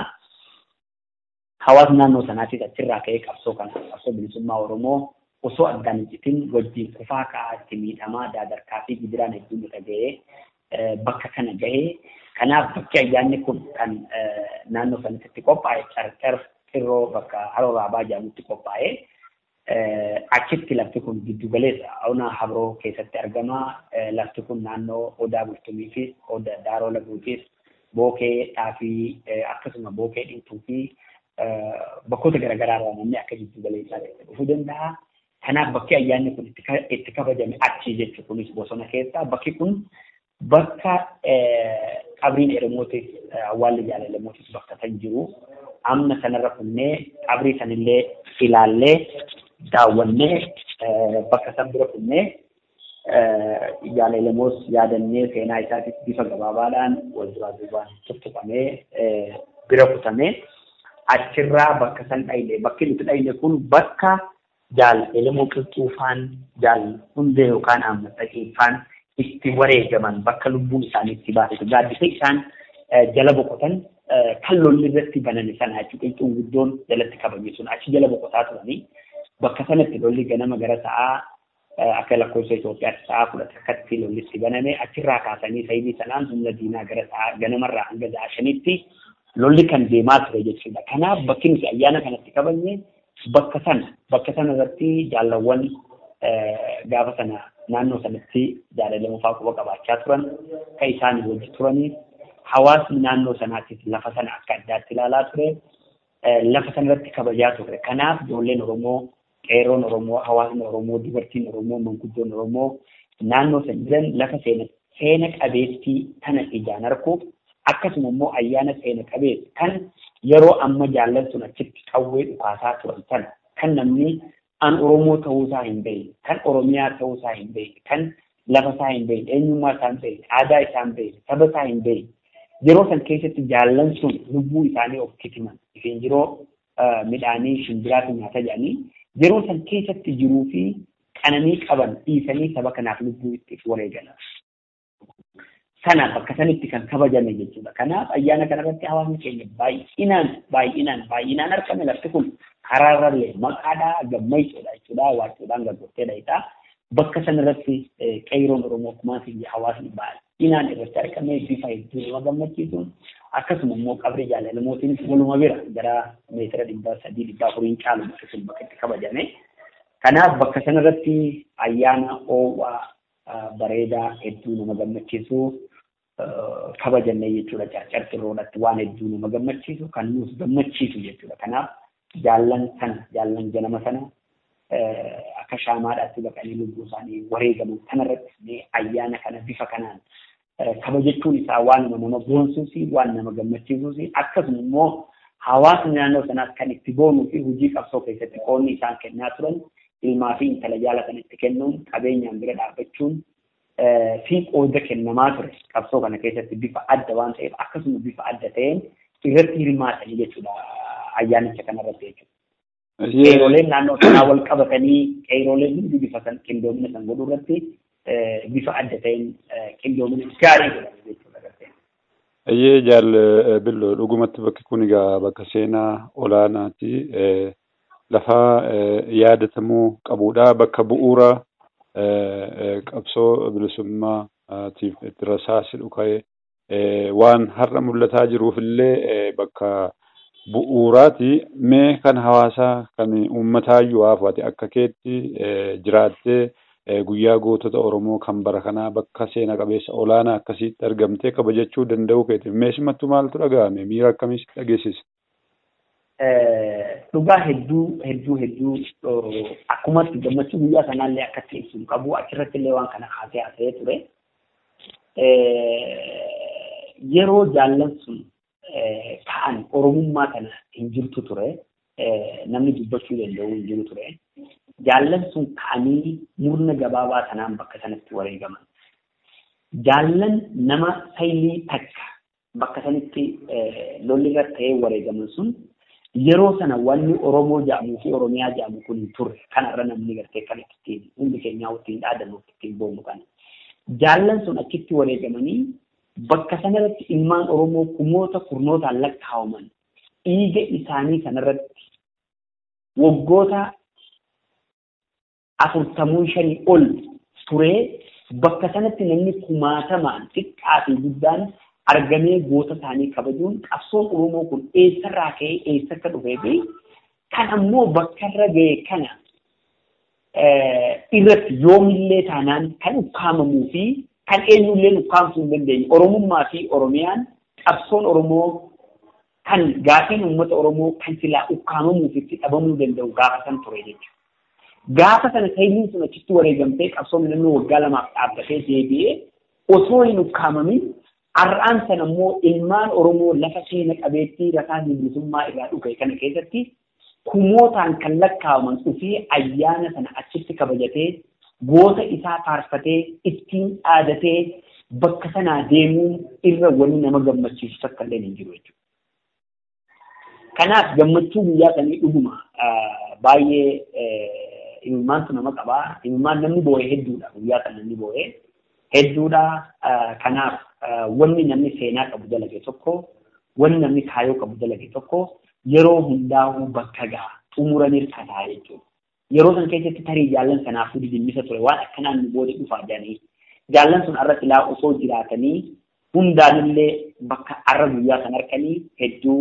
D: Hawaasni naannoo sanaatis achirraa ka'ee qabsoo kana qabsoo bilisummaa Oromoo osoo addaan hin citin wajjin kufaa ka'aa itti miidhamaa daadarkaa fi gibiraan hedduun irra ga'ee bakka kana ga'ee kanaaf bakki ayyaanni kun kan naannoo sanatti qophaa'e carcar xirroo bakka haroo raabaa jedhamutti qophaa'e achitti lafti kun giddu galeessa awna habroo keessatti argama lafti kun naannoo odaa bultumiifis odaa daaroo laguufis bookee dhaafii akkasuma bookee dhiituu fi bakkoota garaagaraa irraa namni akka giddu galeessaa dhufuu danda'a. Kanaaf bakki ayyaanni kun itti kabajame achi jechuun kunis bosona keessa bakki kun bakka qabriin eremootis awwaalli jaalallemootis bakka san jiru amma sanarra kunnee qabrii sanillee ilaallee daawwannee bakka san bira kunnee jaalallemoos yaadannee seenaa isaatis bifa gabaabaadhaan wal duraa duubaan tuttuqamee bira kutamee achirraa bakka san dhayne bakki nuti dhayne kun bakka jaal elemoo qilxuufaan jaal hundee yookaan ammaxaqiifaan itti wareegaman bakka lubbuun isaanii itti baate gaaddisa isaan jala boqotan kan lolli irratti baname sana jechuudha qilxuun guddoon jalatti kabajame sun achi jala boqotaa turanii bakka sanatti lolli ganama gara sa'aa akka lakkoofsa Itoophiyaatti sa'aa kudha takkatti lolli itti baname achirraa kaasanii sayidii sanaan humna diinaa gara sa'aa ganamarraa hanga sa'aa shanitti lolli kan deemaa ture jechuudha. Kanaaf bakki nuti ayyaana kanatti kabajne bakka sana bakka sana irratti jaalawwan gaafa sana naannoo sanatti jaalalamuufaa quba qabaachaa turan kan isaan wajji turanii hawaasni naannoo sanaattis lafa sana akka addaatti ilaalaa ture lafa sanarratti kabajaa ture. Kanaaf ijoolleen Oromoo qeerroon Oromoo hawaasni Oromoo dubartiin Oromoo manguddoon Oromoo naannoo san jiran lafa seena qabeettii tana ijaan arguuf akkasuma immoo ayyaana seena qabeessa kan yeroo amma jaallan sun achitti qawwee dhukaasaa turan sana kan namni an Oromoo ta'uusaa hin beekne kan Oromiyaa ta'uusaa hin beekne kan lafa isaa hin beekne eenyummaa isaa hin beekne aadaa isaa hin beekne saba isaa hin beekne yeroo san keessatti jaallan sun lubbuu isaanii of kitiman ifiin yeroo midhaanii shimbiraatu nyaata jedhanii yeroo san keessatti jiruu fi qananii qaban dhiisanii saba kanaaf lubbuu itti wareegalan. Sana bakka sanitti kan kabajame jechuudha. Kanaaf ayyaana kanarratti hawaasni keenya baay'inaan baay'inaan baay'inaan argame lafti kun karaarrallee maqaadhaa gammachuudha jechuudha. Waaquudhaan gaggootteedha jechuudha. Bakka sanarratti qeeroon Oromoo kumaa fi hawaasni baay'inaan irratti argame bifa hedduu nama gammachiisuun akkasuma immoo qabri jaalalumootiin waluma bira gara meetira dhibba sadii dhibba afuriin caalu bakka sun bakka itti kabajame. Kanaaf bakka sanarratti ayyaana oowwaa bareedaa hedduu nama gammachiisu kabajanne jechuudha carcartirroodhatti waan hedduu nama gammachiisu kan nuus gammachiisu jechuudha. Kanaaf jaallan sana jaallan ganama sana akka shaamaadhaatti baqanii lubbuu isaanii wareegaman kanarratti ayyaana kana bifa kanaan kabajachuun isaa waan nama boonsuus waan nama gammachiisuus akkasuma immoo hawaasni naannoo sanaas kan itti boonuu fi hojii qabsoo keessatti qoonni isaan kennaa turan ilmaa fi intala jaalatan itti kennuun qabeenyaan bira dhaabbachuun fi qooda kennamaa ture qabsoo kana keessatti bifa adda waan ta'eef akkasuma bifa adda ta'een irratti hirmaatanii jechuudha ayyaanicha kanarratti jechuudha. Qeerooleen naannoo sanaa wal qabatanii qeerooleen hundi bifa san qindoomina san godhuu irratti bifa adda ta'een qindoomina gaarii godhamu jechuudha.
B: Ayyee jaal billoo dhugumatti bakki kun egaa bakka seenaa olaanaati. Lafa yaadatamuu qabudha. Bakka bu'uura qabsoo bilisummaatiif itti rasaasi dhuka'e waan har'a mul'ataa jiruuf illee bakka bu'uuraati. Mee kan hawaasaa kan uummataa iyyuu haafate akka keetti jiraattee guyyaa gootota Oromoo kan bara kanaa bakka seena qabeessa olaanaa akkasitti argamtee kabajachuu danda'uu keeti. Meeshumattuu maaltu dhaga'ame? Miira akkamiis dhageessise?
D: Dhugaa hedduu hedduu hedduu akkumatti gammachuu guyyaa sanaallee akkatti ibsuun qabu achirratti illee waan kana kaasee haasa'ee ture. Yeroo jaallan sun ta'an Oromummaa kana hin jirtu ture. Namni dubbachuu danda'u hin jiru ture. jaallan sun ka'anii murna gabaabaa sanaan bakka sanatti wareegaman. Jaallan nama saayilii takka bakka sanatti lolli irra ta'ee wareegaman sun yeroo sana wanni Oromoo jedhamuu fi Oromiyaa jedhamu kun hin turre kanarra namni gartee kan ittiin hundi keenyaa ittiin dhaadannu ittiin boonu kana. Jaallan sun achitti wareegamanii bakka sanarratti ilmaan Oromoo kumoota kurnootaan lakkaa'aman dhiiga isaanii sanarratti waggoota afurtamuu shanii ol turee bakka sanatti namni kumaatamaan xiqqaa fi guddaan argamee goota isaanii kabajuun qabsoon Oromoo kun eessarraa ka'ee eessa akka dhufee fi kan ammoo bakkarra ga'e kana irratti yoomillee taanaan kan ukkaamamuu fi kan eenyullee ukkaamsuu hin dandeenye Oromummaa fi Oromiyaan qabsoon Oromoo kan gaaffiin uummata Oromoo kan silaa ukkaamamuu fi itti dhabamuu danda'u gaafa san ture jechuudha. gaafa sana saayiliin sun achitti wareegamtee qabsoon namni waggaa lamaaf dhaabbatee deebi'ee osoo hin ukkaamamin har'aan sana immoo ilmaan Oromoo lafa seena qabeettii rasaa bilisummaa irraa dhufe kana keessatti kumootaan kan lakkaa'aman dhufee ayyaana sana achitti kabajatee goota isaa faarfatee ittiin dhaadatee bakka sanaa deemuun irra wani nama gammachiisu takka illee hin jiru jechuudha. Kanaaf gammachuu guyyaa sanii dhuguma baay'ee imimmaantu nama qabaa. Imimmaan namni boo'ee hedduudha. Guyyaa kan namni boo'ee hedduudha. Kanaaf wanni namni seenaa qabu dalage tokko, wanni namni kaayoo qabu dalage tokko yeroo hundaa'uu bakka ga'a. Xumuranii kataa jechuudha. Yeroo san keessatti tarii jaallan sanaafuu didimmisa ture waan akkanaan nu booda dhufaa jedhanii. Jaallan sun irratti laa osoo jiraatanii hundaanillee bakka arra guyyaa san arganii hedduu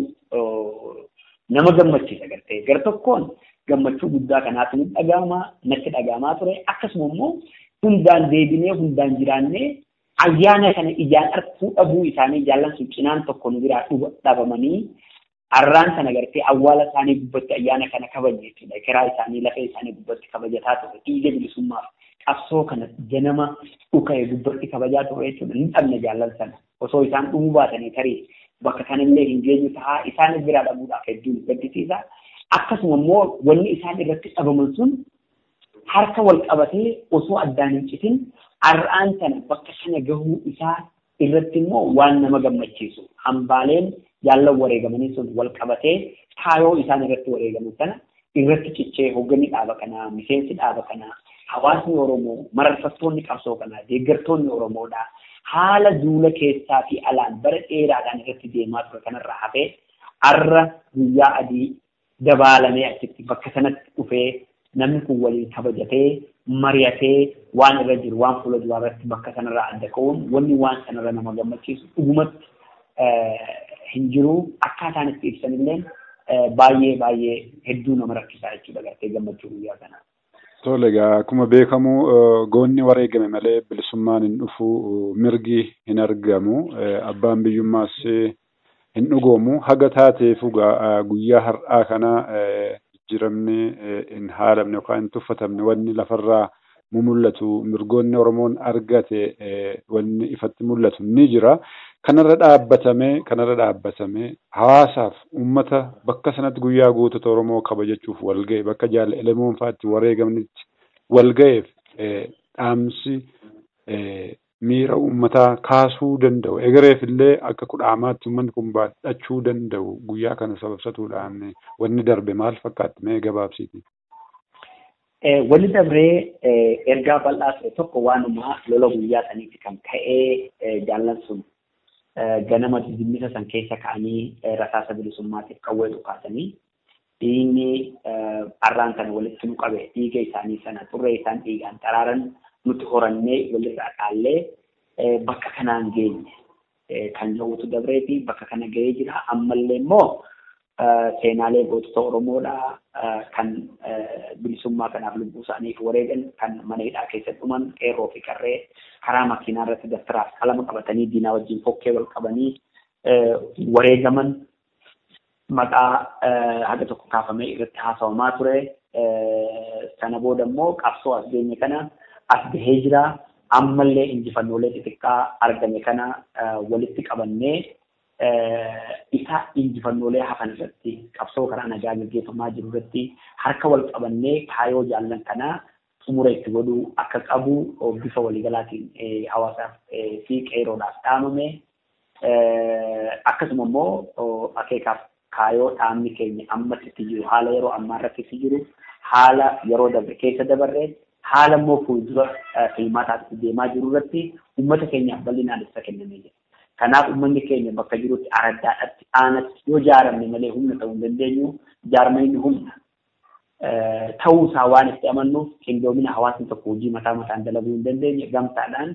D: nama gammachiisa gartee. Gar tokkoon gammachuu guddaa kanaatu nutti dhaga'ama natti dhaga'amaa ture akkasuma immoo hundaan deebinee hundaan jiraannee ayyaana kana ijaan arguu dhabuu isaanii jaallan sun cinaan tokko nu biraa dhabamanii arraan sana gartee awwaala isaanii gubbatti ayyaana kana kabaje jechuudha kiraa isaanii lafee isaanii gubbatti kabajataa ture dhiiga bilisummaaf qabsoo kana ganama dhuka'e gubbatti kabajaa ture jechuudha ni dhabne jaallan sana osoo isaan dhumuu baatanii tarii bakka kanallee hin geenyu ta'a isaanis biraa dhabuudhaaf hedduun gaddisiisa. akkasuma immoo wanni isaan irratti dhabaman sun harka wal qabatee osoo addaan hin citin har'aan sana bakka sana gahuu isaa irratti immoo waan nama gammachiisu hambaaleen jaallan wareegamanii sun wal qabatee kaayoo isaan irratti wareegaman sana irratti cichee hoogganni dhaaba kanaa miseensi dhaaba kanaa hawaasni Oromoo mararfattoonni qabsoo kanaa deeggartoonni Oromoodhaa haala duula keessaa fi alaan bara dheeraadhaan irratti deemaa ture kanarraa hafee har'a guyyaa adii dabaalamee achitti bakka sanatti dhufee namni kun waliin kabajatee mari'atee waan irra jiru waan fuula duraa irratti bakka sanarraa adda ka'uun wanni waan sanarra nama gammachiisu dhugumatti hin jiru akkaataan itti ibsanillee baay'ee baay'ee hedduu nama rakkisaa jechuudha gartee gammachuu guyyaa kanaa.
B: Tole egaa akkuma beekamu goonni wareegame malee bilisummaan hin dhufu mirgi hin argamu abbaan biyyummaas hin dhugoomu haga taateefu guyyaa har'aa kana jijjiiramni hin haalamne yookaan hin tuffatamne wanni lafarraa mu mul'atu mirgoonni Oromoon argate wanni ifatti mul'atu ni jira. Kanarra dhaabbatamee kanarra dhaabbatamee hawaasaaf uummata bakka sanatti guyyaa gootota Oromoo kabajachuuf wal ga'e bakka jaalla elemoon fa'aatti wareegamnitti wal ga'eef dhaamsi miira uummataa kaasuu danda'u. Egereef illee akka kudhaamaatti uummanni kun baadhachuu danda'u guyyaa kana sababsatuudhaan wanni darbe maal fakkaatti mee gabaabsiiti.
D: Wanni dabree ergaa bal'aa ture tokko waanuma lola guyyaa saniitti kan ka'ee jaallan sun ganama dimmisa san keessa ka'anii rasaasa bilisummaatiif qawwee dhukaasanii dhiigni arraan sana walitti nu qabe dhiiga isaanii sana xurree isaan dhiigaan xaraaran nuti horannee walirraa dhaallee bakka kanaan geenye kan jedhutu dabreeti bakka kana ga'ee jira ammallee immoo seenaalee gootota Oromoodha kan bilisummaa kanaaf lubbuu isaaniif wareegan kan mana hidhaa keessatti dhuman qeerroo fi qarree karaa makiinaa irratti daftaraaf qalama qabatanii diinaa wajjin fokkee wal qabanii wareegaman maqaa haga tokko kaafamee irratti haasawamaa ture. Sana booda immoo qabsoo as geenye kana as gahee jira. Ammallee injifannoolee xixiqqaa argame kana walitti qabannee isa injifannoolee hafan irratti qabsoo karaa nagaa gaggeeffamaa jiru irratti harka wal qabannee kaayoo jaallan kanaa xumura itti godhuu akka qabu bifa waliigalaatiin hawaasaaf fi qeeroodhaaf dhaamame akkasuma immoo akeekaaf kaayoo dhaamni keenya ammas itti jiru haala yeroo ammaa irratti itti jiru haala yeroo dabre keessa dabarre haala immoo fuuldura filmaataatti deemaa jiru irratti uummata keenyaaf bal'inaan ibsa kennamee jira. Kanaaf uummanni keenya bakka jirutti araddaadhaatti aanatti yoo jaaramne malee humna ta'uu hin dandeenyu jaarmanni humna. Ta'uu isaa waan itti amannuuf qindoomina hawaasni tokko hojii mataa mataan dalaguu hin dandeenye gamtaadhaan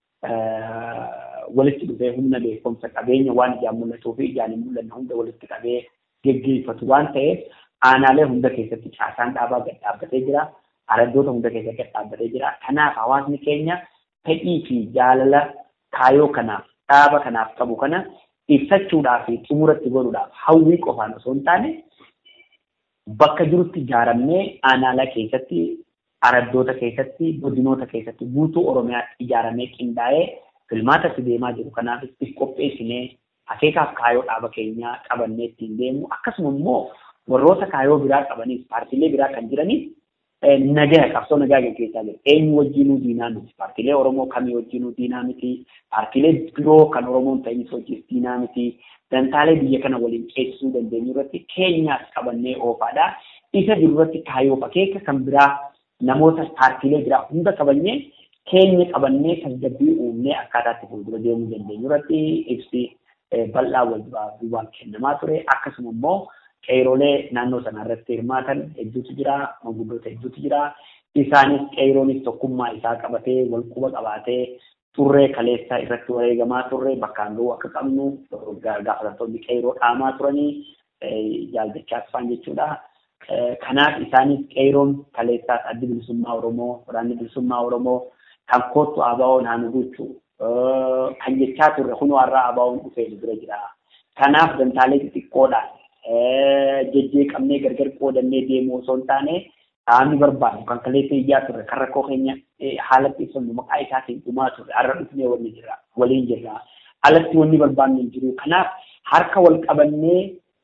D: walitti dhufee humna beekumsa qabeenya waan ijaan mul'atuu fi ijaan hin mul'anne hunda walitti qabee geggeeffatu waan ta'eef aanaalee hunda keessatti caasaan dhaabaa gad dhaabbatee jira. Araddoota hunda keessatti gad dhaabbatee jira. Kanaaf hawaasni keenya fedhii fi jaalala kaayoo kanaaf dhaaba kanaaf qabu kana ibsachuudhaaf fi xumuratti godhuudhaaf hawwii qofaan osoo hin taane bakka jirutti ijaaramnee aanaalee keessatti araddoota keessatti godinoota keessatti guutuu oromiyaatti ijaaramee qindaa'ee filmaatatti deemaa jiru kanaaf itti qopheessinee akeekaaf kaayoo dhaaba keenyaa qabannee ittiin deemu akkasuma immoo warroota kaayoo biraa qabaniif paartiilee biraa kan jiraniif nagaa qabsoo nagaa gaggeessaa jiru. Eenyu wajjinuu diinaa miti. Paartiilee Oromoo kamii wajjinuu diinaa miti. Paartiilee biroo kan Oromoon ta'inis wajjin diinaa miti. Dantaalee biyya kana waliin ceesisuu dandeenyu irratti keenyaas qabannee oofaadha. Isa jiru irratti kaayoo akeeka kan biraa namoota paartiilee biraa hunda qabannee keenya qabannee tasgabbii uumnee akkaataatti fuuldura deemuu dandeenyu irratti ibsi bal'aa wal duubaan kennamaa ture. Akkasuma immoo qeeroolee naannoo sana irratti hirmaatan hedduutu jira, manguddoota hedduutu jira. Isaanis qeeroonis tokkummaa isaa qabatee wal quba qabaatee turree kaleessa irratti wareegamaa turre bakkaan ga'uu akka qabnu gaafatamtoonni qeeroo dhaamaa turanii jaaldachaa tufaan jechuudha. Kanaaf isaanis qeeroon kaleessaas addi bilisummaa Oromoo, waraanni bilisummaa Oromoo kan kootu ABO'n haa gochuu kan jechaa turre kunoo har'aa ABO'n dhufee bira jira. Kanaaf dantaalee xixiqqoodhaan jejjeeqamnee gargar qoodannee deemuu osoo hin taane dhaabni barbaadu kan kaleessa iyyaa turre kan rakkoo keenya haalatti ibsannu maqaa isaatiin dhumaa turre har'a dhufnee waliin jirra waliin jirra alatti wanni barbaannu hin jiru kanaaf harka wal qabannee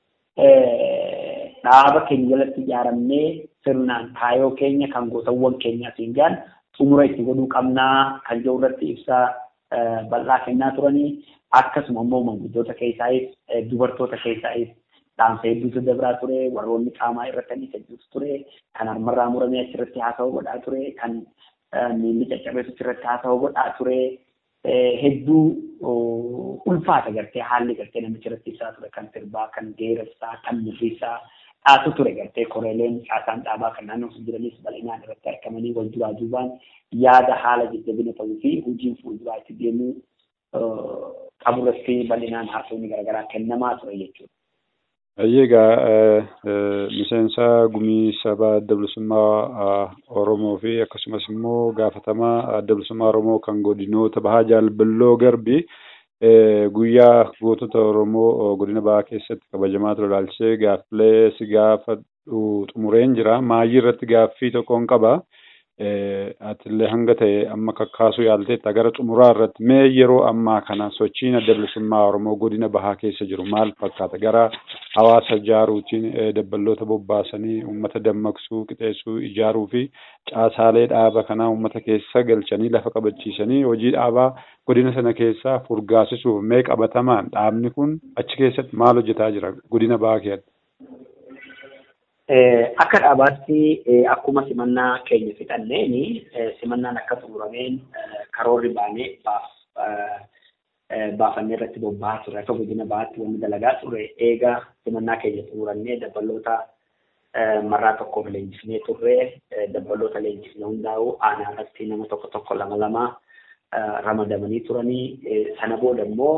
D: dhaaba keenya jalatti ijaaramnee sirnaan kaayoo keenya kan gootawwan keenyaatiin gaan xumura itti godhuu qabnaa kan jedhu irratti ibsaa bal'aa kennaa turanii akkasuma immoo manguddoota keessaayis dubartoota keessaayis dhaamsa hedduutu dabraa ture warroonni qaamaa irratti hedduutu ture kan harmarraa muramee achirratti haasawaa godhaa ture kan miilli caccabeessu achirratti haasawaa godhaa ture hedduu ulfaata gartee haalli gartee namicha irratti ibsaa ture kan sirbaa kan geerarsaa kan mirriisaa dhaatu ture gartee koreeleen caasaan dhaabaa kan naannoo sun jiranis bal'inaan irratti argamanii wal duraa duubaan yaada haala jajjabina ta'uu fi hojiin fuulduraa itti deemuu qaburratti bal'inaan haasofni garaagaraa kennamaa ture jechuudha.
B: Egaa miseensa gumii saba adda bilisummaa Oromoo fi akkasumas immoo gaafatamaa adda bilisummaa Oromoo kan godinoota bahaa jaalballoo garbi guyyaa gootota Oromoo godina bahaa keessatti kabajamaa ture ilaalchisee gaaffilee si gaafadhu xumureen jira. Maayii irratti gaaffii tokkoon qaba. Atillee hanga ta'e amma kakkaasuu yaalteetta gara xumuraa irratti mee yeroo ammaa kana sochiin adda bilisummaa Oromoo godina bahaa keessa jiru maal fakkaata? Gara hawaasa ijaaruutiin dabballoota bobbaasanii uummata dammaqsuu, qixeessuu, ijaaruu fi caasaalee dhaaba kanaa uummata keessa galchanii lafa qabachiisanii hojii dhaabaa godina sana keessaa furgaasisuuf mee qabatamaan dhaabni kun achi keessatti maal hojjetaa jira godina bahaa keessatti?
D: Akka dhaabaatti akkuma simannaa keenya fixanneeni simannaan akka xumurameen karoorri baanee baafannee irratti bobba'aa ture akka godina bahaatti wanni dalagaa ture eega simannaa keenya xumurannee dabballoota marraa tokkoof leenjifnee turre dabballoota leenjifne hundaa'u aanaa irratti nama tokko tokko lama lama ramadamanii turanii sana booda immoo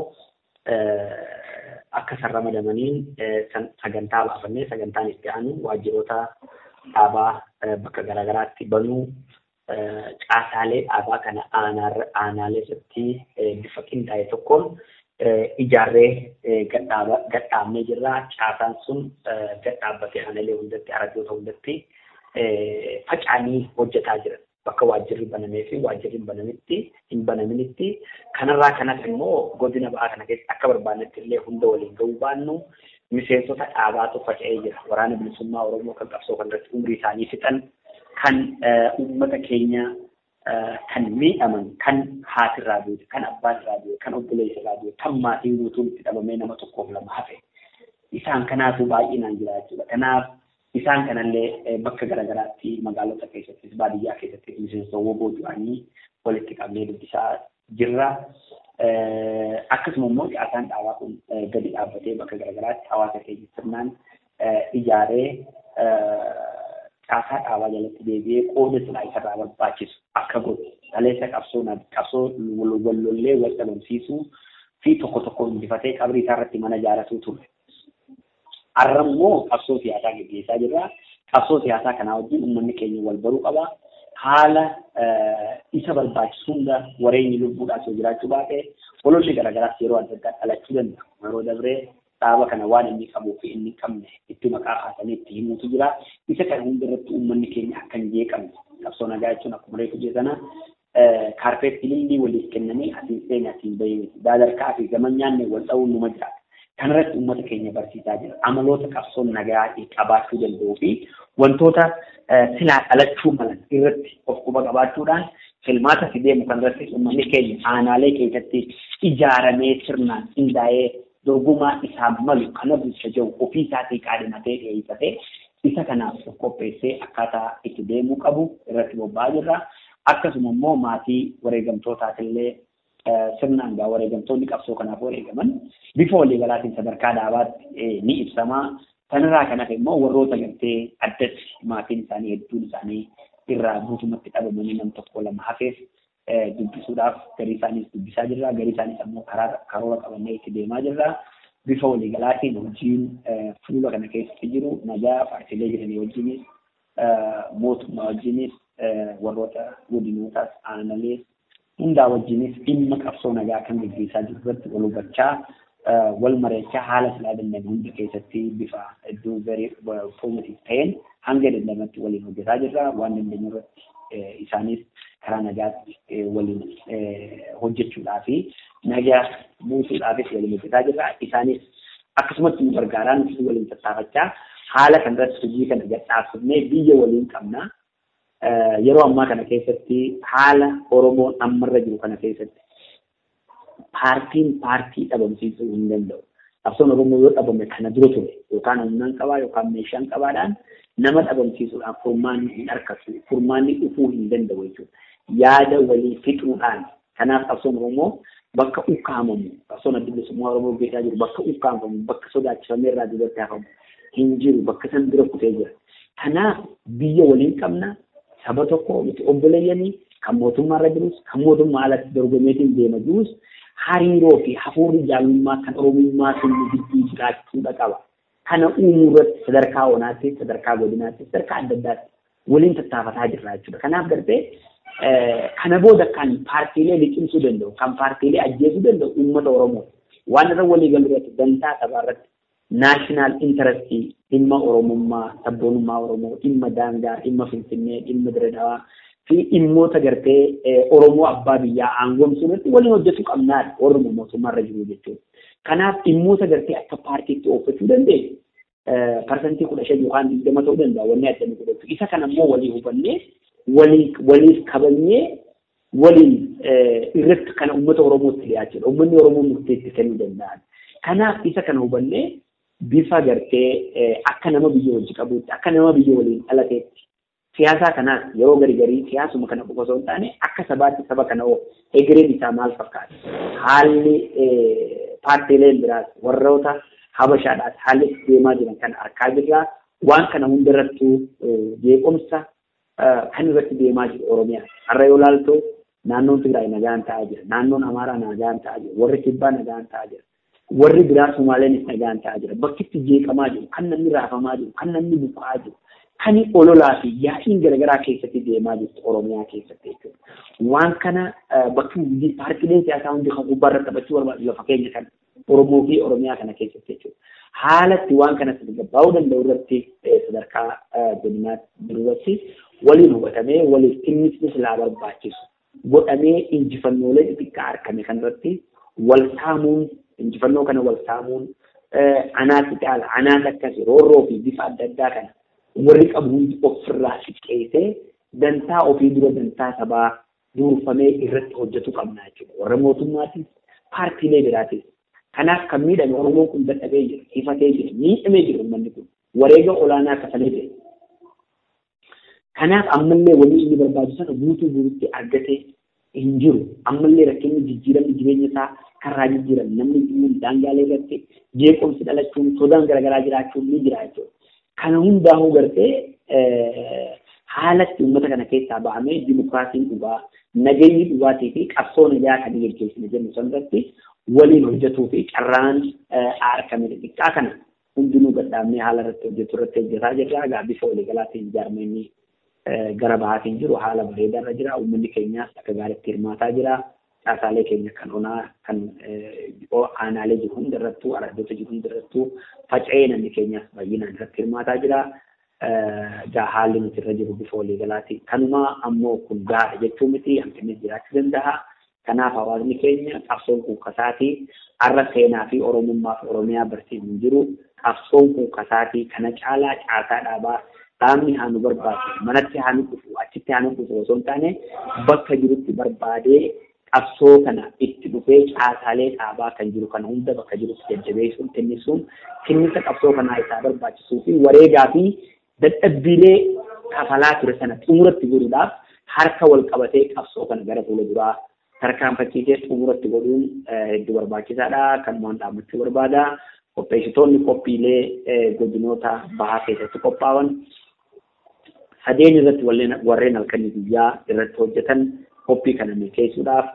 D: akka isaan ramadamaniin sagantaa baafannee sagantaan itti aanu waajjiroota dhaabaa bakka garaagaraatti banuu caasaalee dhaabaa kana aanaalee irratti bifa qindaa'e tokkoon ijaarree gadhaabnee jirra. Caasaan sun gadhaabbatee aanaalee hundatti aradoota hundatti faca'anii hojjetaa jiran. bakka waajjirri banamee fi waajjirri banamitti hin banaminitti kanarraa kanas immoo godina ba'aa kana keessa akka barbaannetti illee hunda waliin ga'uu baannu miseensota dhaabaatu faca'ee jira waraana bilisummaa oromoo kan qabsoo kanarratti umrii isaanii fixan kan uummata keenya kan miidhaman kan haatirraa duute kan abbaarraa duute kan obboleessarraa duute kan maatiin guutuun itti dhabamee nama tokkoof lama hafe isaan kanaatu baay'inaan jira jechuudha kanaaf isaan kanallee bakka garaagaraatti magaalota keessattis baadiyyaa keessatti miseensota booju'anii walitti qabnee dubbisaa jirra. Akkasuma immoo caasaan dhaabaa kun gadi dhaabbatee bakka garaagaraatti hawaasa keenya sirnaan ijaaree caasaa dhaabaa jalatti deebi'ee qooda silaa isarraa barbaachisu akka godhu dhaleessa qabsoo qabsoo wallollee wal dhabamsiisuu fi tokko tokko injifatee qabrii isaa irratti mana ijaarratuu ture. Har'a immoo qabsoo siyaasaa gaggeessaa jirra. Qabsoo siyaasaa kanaa wajjin uummanni keenya wal baruu qaba. Haala isa barbaachisu hunda wareenyi lubbuudhaaf yoo jiraachuu baate ololli garaagaraas yeroo adda addaa dhalachuu danda'a. Yeroo dabree dhaaba kana waan inni qabuu fi inni qabne itti maqaa kaasanii itti himuutu jira. Isa kana hunda irratti uummanni keenya akka hin jeeqamne qabsoo nagaa jechuun akkuma reefu jedhana kaarpeetti lillii waliif kennanii asiin seenaa asiin bahee daadarkaa fi gama nyaanne wal dha'uun numa jiraata. kanarratti uummata keenya barsiisaa jira. Amaloota qabsoon nagaa qabaachuu danda'uu fi wantoota silaa dhalachuu malan irratti of quba qabaachuudhaan filmaata fideemu kanarratti uummanni keenya aanaalee keessatti ijaaramee sirnaan qindaa'ee dorgomaa isaa malu kana bulcha jiru ofii isaatii qaadhimatee dhiyeeffatee isa kanaaf of qopheessee akkaataa itti deemuu qabu irratti bobba'aa jirra. Akkasuma immoo maatii wareegamtootaatillee sirnaan gaa wareegamtoonni qabsoo kanaaf wareegaman bifa waliigalaatiin sadarkaa dhaabaatti ni ibsamaa. Kanarraa kan hafe immoo warroota gartee addatti maatiin isaanii hedduun isaanii irraa guutumatti dhabamanii nam tokko lama hafeef dubbisuudhaaf garii isaaniis dubbisaa jirra. Garii isaaniis ammoo karoora qabannee itti deemaa jirra. Bifa waliigalaatiin hojiin fuula kana keessatti jiru nagaa paartiilee jiranii wajjinis mootummaa wajjinis warroota godinootaas aanalees hundaa wajjinis dhimma qabsoo nagaa kan gaggeessaa jiru irratti wal hubachaa wal mareechaa haala silaa danda'ame hunda keessatti bifa iddoo garii poozitiif ta'een hanga dandamatti waliin hojjetaa jirra waan dandeenyu irratti isaanis karaa nagaatti waliin hojjechuudhaa fi nagaa buusuudhaafis waliin hojjetaa jirra isaanis akkasumatti nu gargaaraa nuti waliin tattaafachaa haala kanarratti hojii kana gadhaabsifnee biyya waliin qabna. yeroo ammaa kana keessatti haala Oromoon ammarra jiru kana keessatti paartiin paartii dhabamsiisuu hin danda'u. Qabsoon Oromoo yoo dhabame kana dura ture yookaan humnaan qabaa yookaan meeshaan qabaadhaan nama dhabamsiisuudhaan furmaanni hin argatu furmaanni dhufuu hin danda'u jechuudha. Yaada walii fixuudhaan kanaaf qabsoon Oromoo bakka ukkaamamu qabsoon adda bilisummaa Oromoo gaggeessaa jiru bakka ukkaamamu bakka sodaachifamee irraa duubatti hafamu hin jiru bakka san bira kutee jira. Kanaaf biyya waliin qabna saba tokko nuti obboleeyyanii kan mootummaarra jirus kan mootummaa alatti dorgomeetiin deema jirus hariiroo fi hafuurri jaalummaa kan oromummaa sun gidduu jiraachuudha qaba. Kana uumuu irratti sadarkaa onaatti, sadarkaa godinaatti, sadarkaa adda addaatti waliin tattaafataa jirra jechuudha. Kanaaf darbee kana booda kan paartiilee liqimsuu danda'u, kan paartiilee ajjeesuu danda'u uummata Oromoo. Waan irra walii galu irratti dantaa sabaa irratti naashinaal intarestii dhimma Oromummaa, sabboonummaa Oromoo, dhimma daangaa, dhimma Finfinnee, dhimma Diredawaa fi dhimmoota gartee Oromoo abbaa biyyaa aangoomsuu irratti waliin hojjechuu qabnaadha warri mootummaa irra jiru jechuudha. Kanaaf dhimmoota gartee akka paartiitti oofachuu dandeenyu parsantii kudha shan yookaan digdama ta'uu danda'a wanni adda nu godhatu. Isa kana immoo walii hubannee waliif kabajnee waliin irratti kana uummata Oromootti dhiyaachuudha. Uummanni Oromoo murteetti kennuu danda'an. Kanaaf isa kana hubannee bifa gartee akka nama biyya wajji qabuutti akka nama biyya waliin dhalateetti siyaasaa kanaas yeroo gari garii siyaasuma kana qofa osoo hin taane akka sabaatti saba kana oo egereen isaa maal fakkaata haalli paartiileen biraas warroota habashaadhaas haalli itti deemaa jiran kana argaa jirra waan kana hundarrattuu jeequmsa kan irratti deemaa jiru Oromiyaa har'a yoo ilaaltu naannoon Tigraay nagaan ta'aa jira naannoon Amaaraa nagaan ta'aa jira warri Kibbaa nagaan ta'aa jira warri biraa Sumaaleenis nagaan ta'aa jira bakki itti jeeqamaa jiru kan namni raafamaa jiru kan namni buqqa'aa jiru kan ololaa fi yaa'iin garaagaraa keessatti deemaa jirtu Oromiyaa keessatti jechuudha. Waan kana bakki hundi paartiileen siyaasaa hundi kan gubbaarra taphachuu barbaadu lafa keenya kan Oromoo fi Oromiyaa kana keessatti jechuudha. Haalatti waan kana gaggabaa'uu danda'u irratti sadarkaa godinaatti irratti waliin hubatamee waliif dhimmisni silaa barbaachisu godhamee injifannoolee xixiqqaa argame kanarratti wal saamuun injifannoo kana wal saamuun anaatti caala anaatti akkasi roorroo fi bifa adda addaa kana warri qabu hundi ofirraa xiqqeessee dantaa ofii dura dantaa sabaa duurfamee irratti hojjetu qabna jechuudha. Warra mootummaatis paartiilee biraatis. Kanaaf kan miidhame Oromoon kun dadhabee jira, ifatee jira, miidhamee jira uummanni kun. Wareega olaanaa kafalee jira. Kanaaf ammallee wanni inni barbaadu sana guutuu guutuutti argatee hin jiru. Ammallee rakkinni jijjiiramni jireenya isaa karraa jijjiiran namni dhimmuun daangaalee irratti jeequmsi dhalachuun sodaan garaagaraa jiraachuun ni jira jechuudha. Kana hundaa'uu gartee haalatti uummata kana keessaa ba'amee dimokiraasiin dhugaa nageenyi dhugaatii fi qabsoo nagaa kan gaggeessine jennu sanarratti waliin hojjetuu fi carraan argame xixiqqaa kana hundinuu gadhaabnee haala irratti hojjetu irratti hojjetaa jirra. Egaa bifa waliigalaatiin ijaarmeenyi gara bahaatiin jiru haala bareedaarra jira. Uummanni keenyaas akka gaariitti hirmaataa jira. Caasaalee keenya kan onaa kan aanaalee jiru hundarrattuu araddoota jiru hundarrattuu faca'ee namni keenyaas baay'inaan irratti hirmaataa jira. Egaa haalli nuti irra jiru bifa waliigalaati. Kanuma ammoo kun gaara jechuu miti hanqinni jiraachuu danda'a. Kanaaf hawaasni keenya qabsoon kuukkasaatii har'a seenaa fi oromummaa fi oromiyaa barsiisuu jiru. Qabsoon kuukkasaatii kana caalaa caasaa dhaabaa dhaabni haa nu barbaachisu manatti haa nu dhufu achitti haa nu dhufu osoo hin taane bakka jirutti barbaadee qabsoo kana itti dhufee caasaalee dhaabaa kan jiru kana hunda bakka jirutti jajjabeessuun tinnisuun tinnisa qabsoo kanaa isaa barbaachisuu fi wareegaa fi dadhabbiilee kafalaa ture sana xumuratti godhuudhaaf harka wal qabatee qabsoo kana gara fuula duraa tarkaanfachiisee xumuratti godhuun hedduu barbaachisaadha. Kanumaan dhaabbachuu barbaada. Qopheessitoonni qophiilee godinoota bahaa keessatti qophaa'an sadeen irratti warreen halkanii guyyaa irratti hojjetan qophii kana milkeessuudhaaf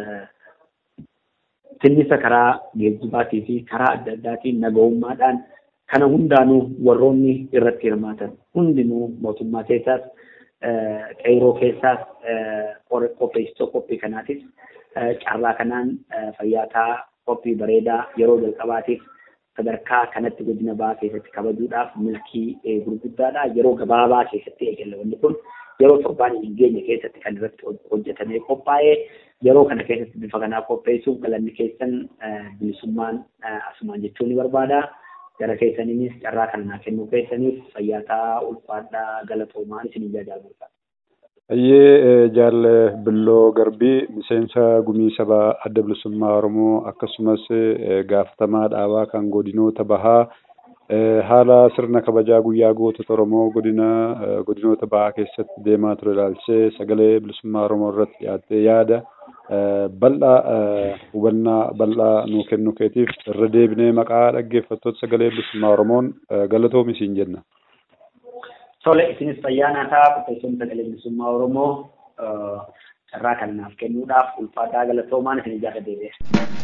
D: tinnisa karaa geejjibaatii fi karaa adda addaatiin nagahummaadhaan kana hundaanuu warroonni irratti hirmaatan hundinuu mootummaa keessaas qeyroo keessaas qopheessitoo qophii kanaatis carraa kanaan fayyaataa qophii bareedaa yeroo jalqabaatiif sadarkaa kanatti godina bahaa keessatti kabajuudhaaf milkii gurguddaadha. Yeroo gabaabaa keessatti eegalla wanni kun yeroo torbaan hin geenye keessatti kan irratti hojjetamee qophaa'ee yeroo kana keessatti bifa kanaa qopheessuuf galanni keessan bilisummaan asumaan jechuun ni barbaada. Gara keessaniinis carraa kana naa kennuu keessaniif fayyaataa ulfaadhaa galatoomaa isin jajaajilu.
B: Ayyee jaalle Billoo Garbii miseensa gumii sabaa adda bilisummaa Oromoo akkasumas gaafatamaa dhaabaa kan godinoota bahaa haala sirna kabajaa guyyaa gootota Oromoo godina godinoota bahaa keessatti deemaa ture ilaalchisee sagalee bilisummaa Oromoo irratti dhiyaattee yaada bal'aa hubannaa bal'aa nuu kennuu keetiif irra deebinee maqaa dhaggeeffattoota sagalee bilisummaa Oromoon galatoomi siin jenna.
D: Tole isinis fayyaa naataa qopheessoon sagalee bilisummaa Oromoo carraa kana naaf kennuudhaaf ulfaataa galatoomaan isin ijaarra deebi'eera.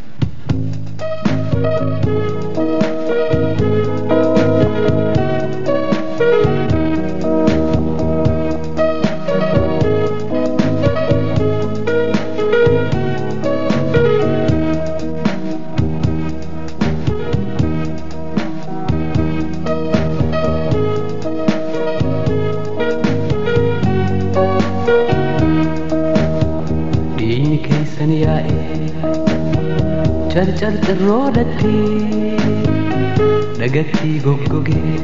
E: Diini keessan yaa'ee carcar xirroodhatti dhagatti goggogee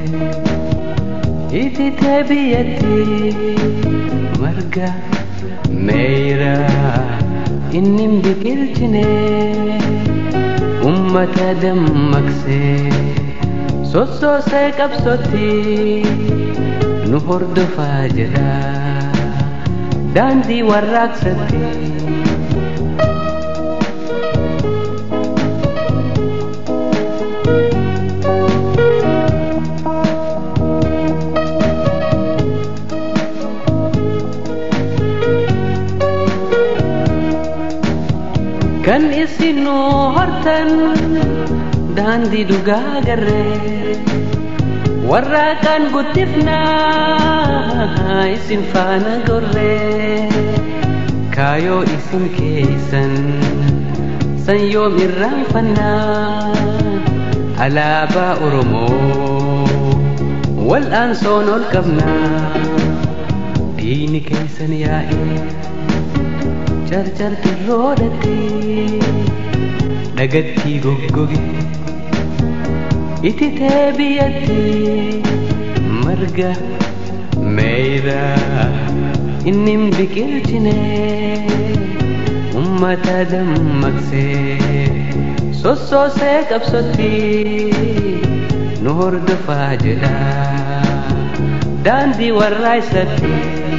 E: ititee biyyatti marga meeyra inni hin biqilchine ummata dammaqsee sossoosee qabsootti nu hordofaa jedha daandii warraaqsatti. kan isin nu hortan daandii dhugaa garree warraaqaan guddifnaa isin faana gorree kaayoo isin keessan san yoom irraanfannaa alaabaa oromoo wal'aansoon ol qabnaa diini keessan yaa'ee carcar xirroodhatti dhagatti goggoge ititee biyyatti marga meeyra inni hin biqilchine ummata dammaqsee sossoosee qabsootti nu hordofaa jedha daandii warraa isatti.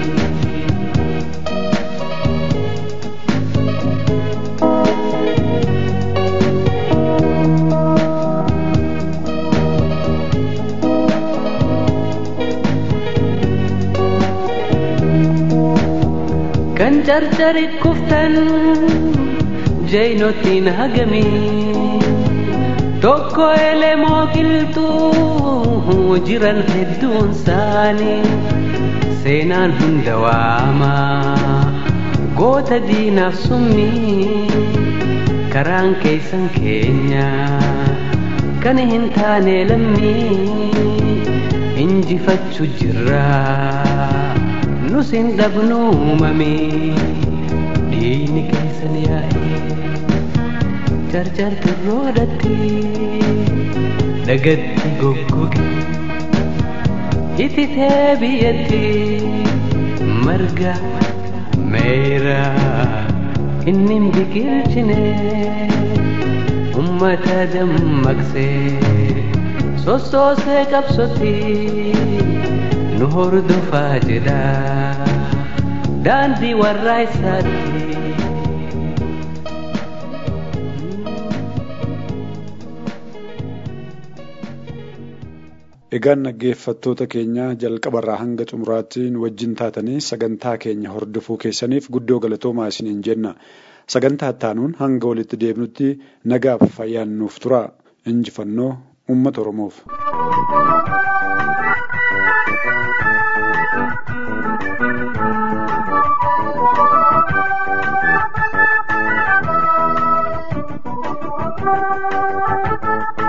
E: kan carcari kuftan jeynotiin hagamii tokko elemoo qilxuu jiran hedduun isaanii seenaan hunda waama goota diinaaf summii karaan keessan keenya kan hin taane lammii injifachuu jirraa. nus hin dhabnu uumame diini keessan yaa'ee carcar xirroodhatti dhagatti goggoge ititee biyyatti marga meeyra inni hin biqilchine ummata dammaqsee sossoosee qabsootti nu hordofaa jedha daandii warraa isaatti.
B: Egaan dhaggeeffattoota keenya jalqabarraa hanga xumuraatti nu wajjin taatanii sagantaa keenya hordofuu keessaniif guddoo galatoomaa isiniin jenna. Sagantaa ittaanuun hanga walitti deebinutti nagaaf fayyaan nuuf tura. Injifannoo uummata Oromoof.
F: Thank you.